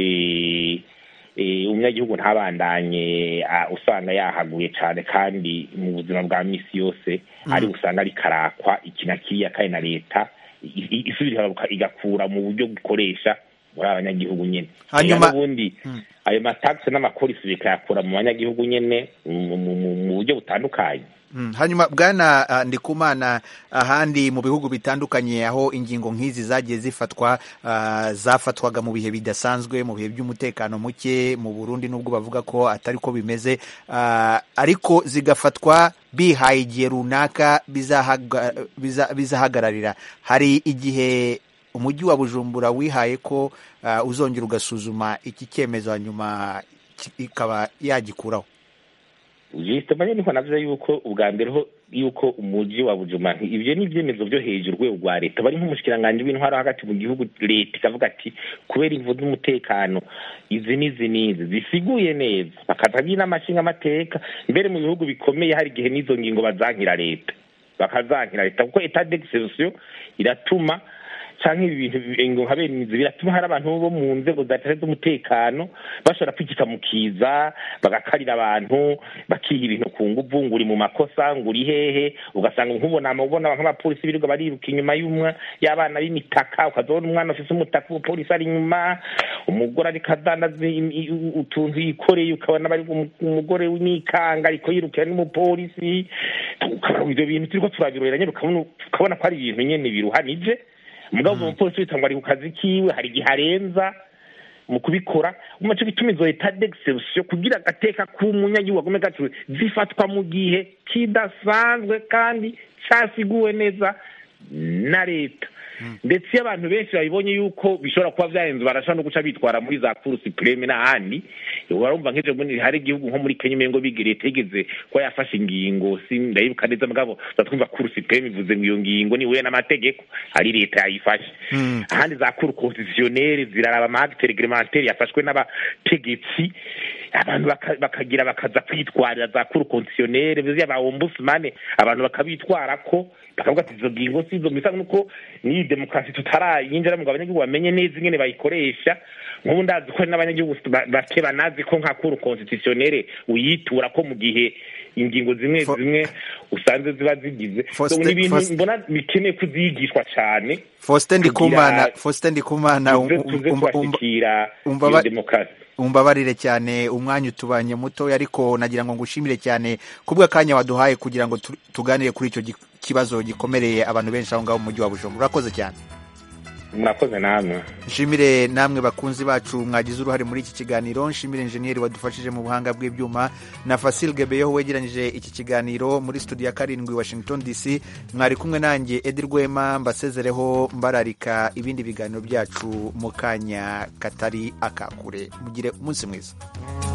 eh, eh, umunyagihugu ntabandanye ah, usanga yahaguye cane kandi mu buzima bwa misi yose ari usanga ari karakwa iki na kiriya kandi na leta i- i- isubira ikaga- igakura mu buryo bukoresha muri abanyagihugu nyene Hanyuma- Ega n'ubundi ayo mataxe n'amakorisi bikayakura mu banyagihugu nyene mu- mu mu- mu buryo butandukanye Mm, hanyuma bwana uh, ndikumana ahandi mu bihugu bitandukanye aho ingingo nk'izi zagiye zifatwa uh, zafatwaga mu bihe bidasanzwe mu bihe by'umutekano muke mu Burundi nubwo bavuga ko atari ko bimeze uh, ariko zigafatwa bihaye igihe runaka bizahaga- biza- bizahagararira hari igihe umujyi wa Bujumbura wihaye ko uh, uzongera ugasuzuma iki cyemezo hanyuma ki- ikaba yagikuraho justement niko navuze yuko ubwa mbere ho yuko umuji wa Bujuma ivyo ni ivyemezo vyo hejuru rwego rwa leta bari nk'umushikiranganji w'intwaro hagati mu gihugu leta ikavuga ati kubera imvu z'umutekano izi n'izi n'izi zisiguye neza bakatabwira n'amashinga amateka mbere mu bihugu bikomeye hari igihe n'izo ngingo bazankira leta bakazankira leta kuko etat d'exception iratuma canke ibi bintu ngo nka bene izi biratuma hari abantu bo mu nzego za leta z'umutekano bashobora kwikika mu kiza bagakarira abantu bakiha ibintu ku nguvu ngo uri mu makosa ngo uri hehe ugasanga nk'ubona ubona nk'abapolisi birirwa bariruka inyuma y'umwa y'abana b'imitaka ukazabona umwana ufise umutaka umupolisi ari inyuma umugore ariko adandaza im- i- u- utuntu yikoreye ukabona bari umu- umugore w'imikanga ariko yirukira n'umupolisi ukabona ivyo bintu turiko turabirorera nyene ukabona ukabona ko ari ibintu nyene biruhanije mugabo uwo mupolisi wita ngo ari ku kazi kiwe hari igihe arenza mu kubikora uma cyo gituma izo etat d'exception kugira agateka k'umunyagihugu agume gaciwe zifatwa mu gihe kidasanzwe kandi casiguwe neza na leta ndetse iyo abantu benshi babibonye yuko bishobora kuba vyahenze barashobora no guca bitwara muri za kuru supreme n'ahandi warumva nk'ejo bundi hari igihugu nko muri kenya umengo biga leta yigeze kuba yafashe ingingo si ndayibuka neza mugabo twumva kuru supreme ivuze ngo iyo ngingo ni huye n'amategeko ari leta yayifashe ahandi za kuru constitutionnelle ziraraba amagite reglementaire yafashwe n'abategetsi abantu baka- bakagira bakaza kwitwarira za kuru kondisiyonere biziya ba ombudsman abantu bakabitwara ko bakavuga ati izo ngingo si izo bisa nuko n'iyi demokarasi tutarayinjira ngo abanyagihugu bamenye neza ingene bayikoresha nk'ubu ndazi ko hari n'abanyagihugu ba- bake banazi ko nka kuru kondisiyonere uyitura ko mu gihe ingingo zimwe zimwe usanze ziba zigize So, Faustin- ni ibintu Faustin- mbona bikeneye kuzigishwa cyane Faustin Ndikumana kugira Faustin Ndikumana um- tuze um- tuze umva- umva- kubashyikira umva iyo ba- demokarasi umbabarire cyane umwanya utubanye mutoya ariko nagira ngo ngushimire cyane kubw'akanya waduhaye kugira ngo tu- tuganire kuri icyo gi- kibazo gikomereye abantu benshi aho ngaho mu mujyi wa Bujumbura urakoze cyane murakoze namwe nshimire namwe bakunzi bacu mwagize uruhare muri iki kiganiro nshimire injeniyeri wadufashije mu buhanga bw'ibyuma na Fasil Gebeyeho wegeranyije iki kiganiro muri studio ya karindwi Washington DC mwari kumwe nanjye Edi Rwema mbasezereho mbararika ibindi biganiro byacu mu kanya katari akakure mugire umunsi mwiza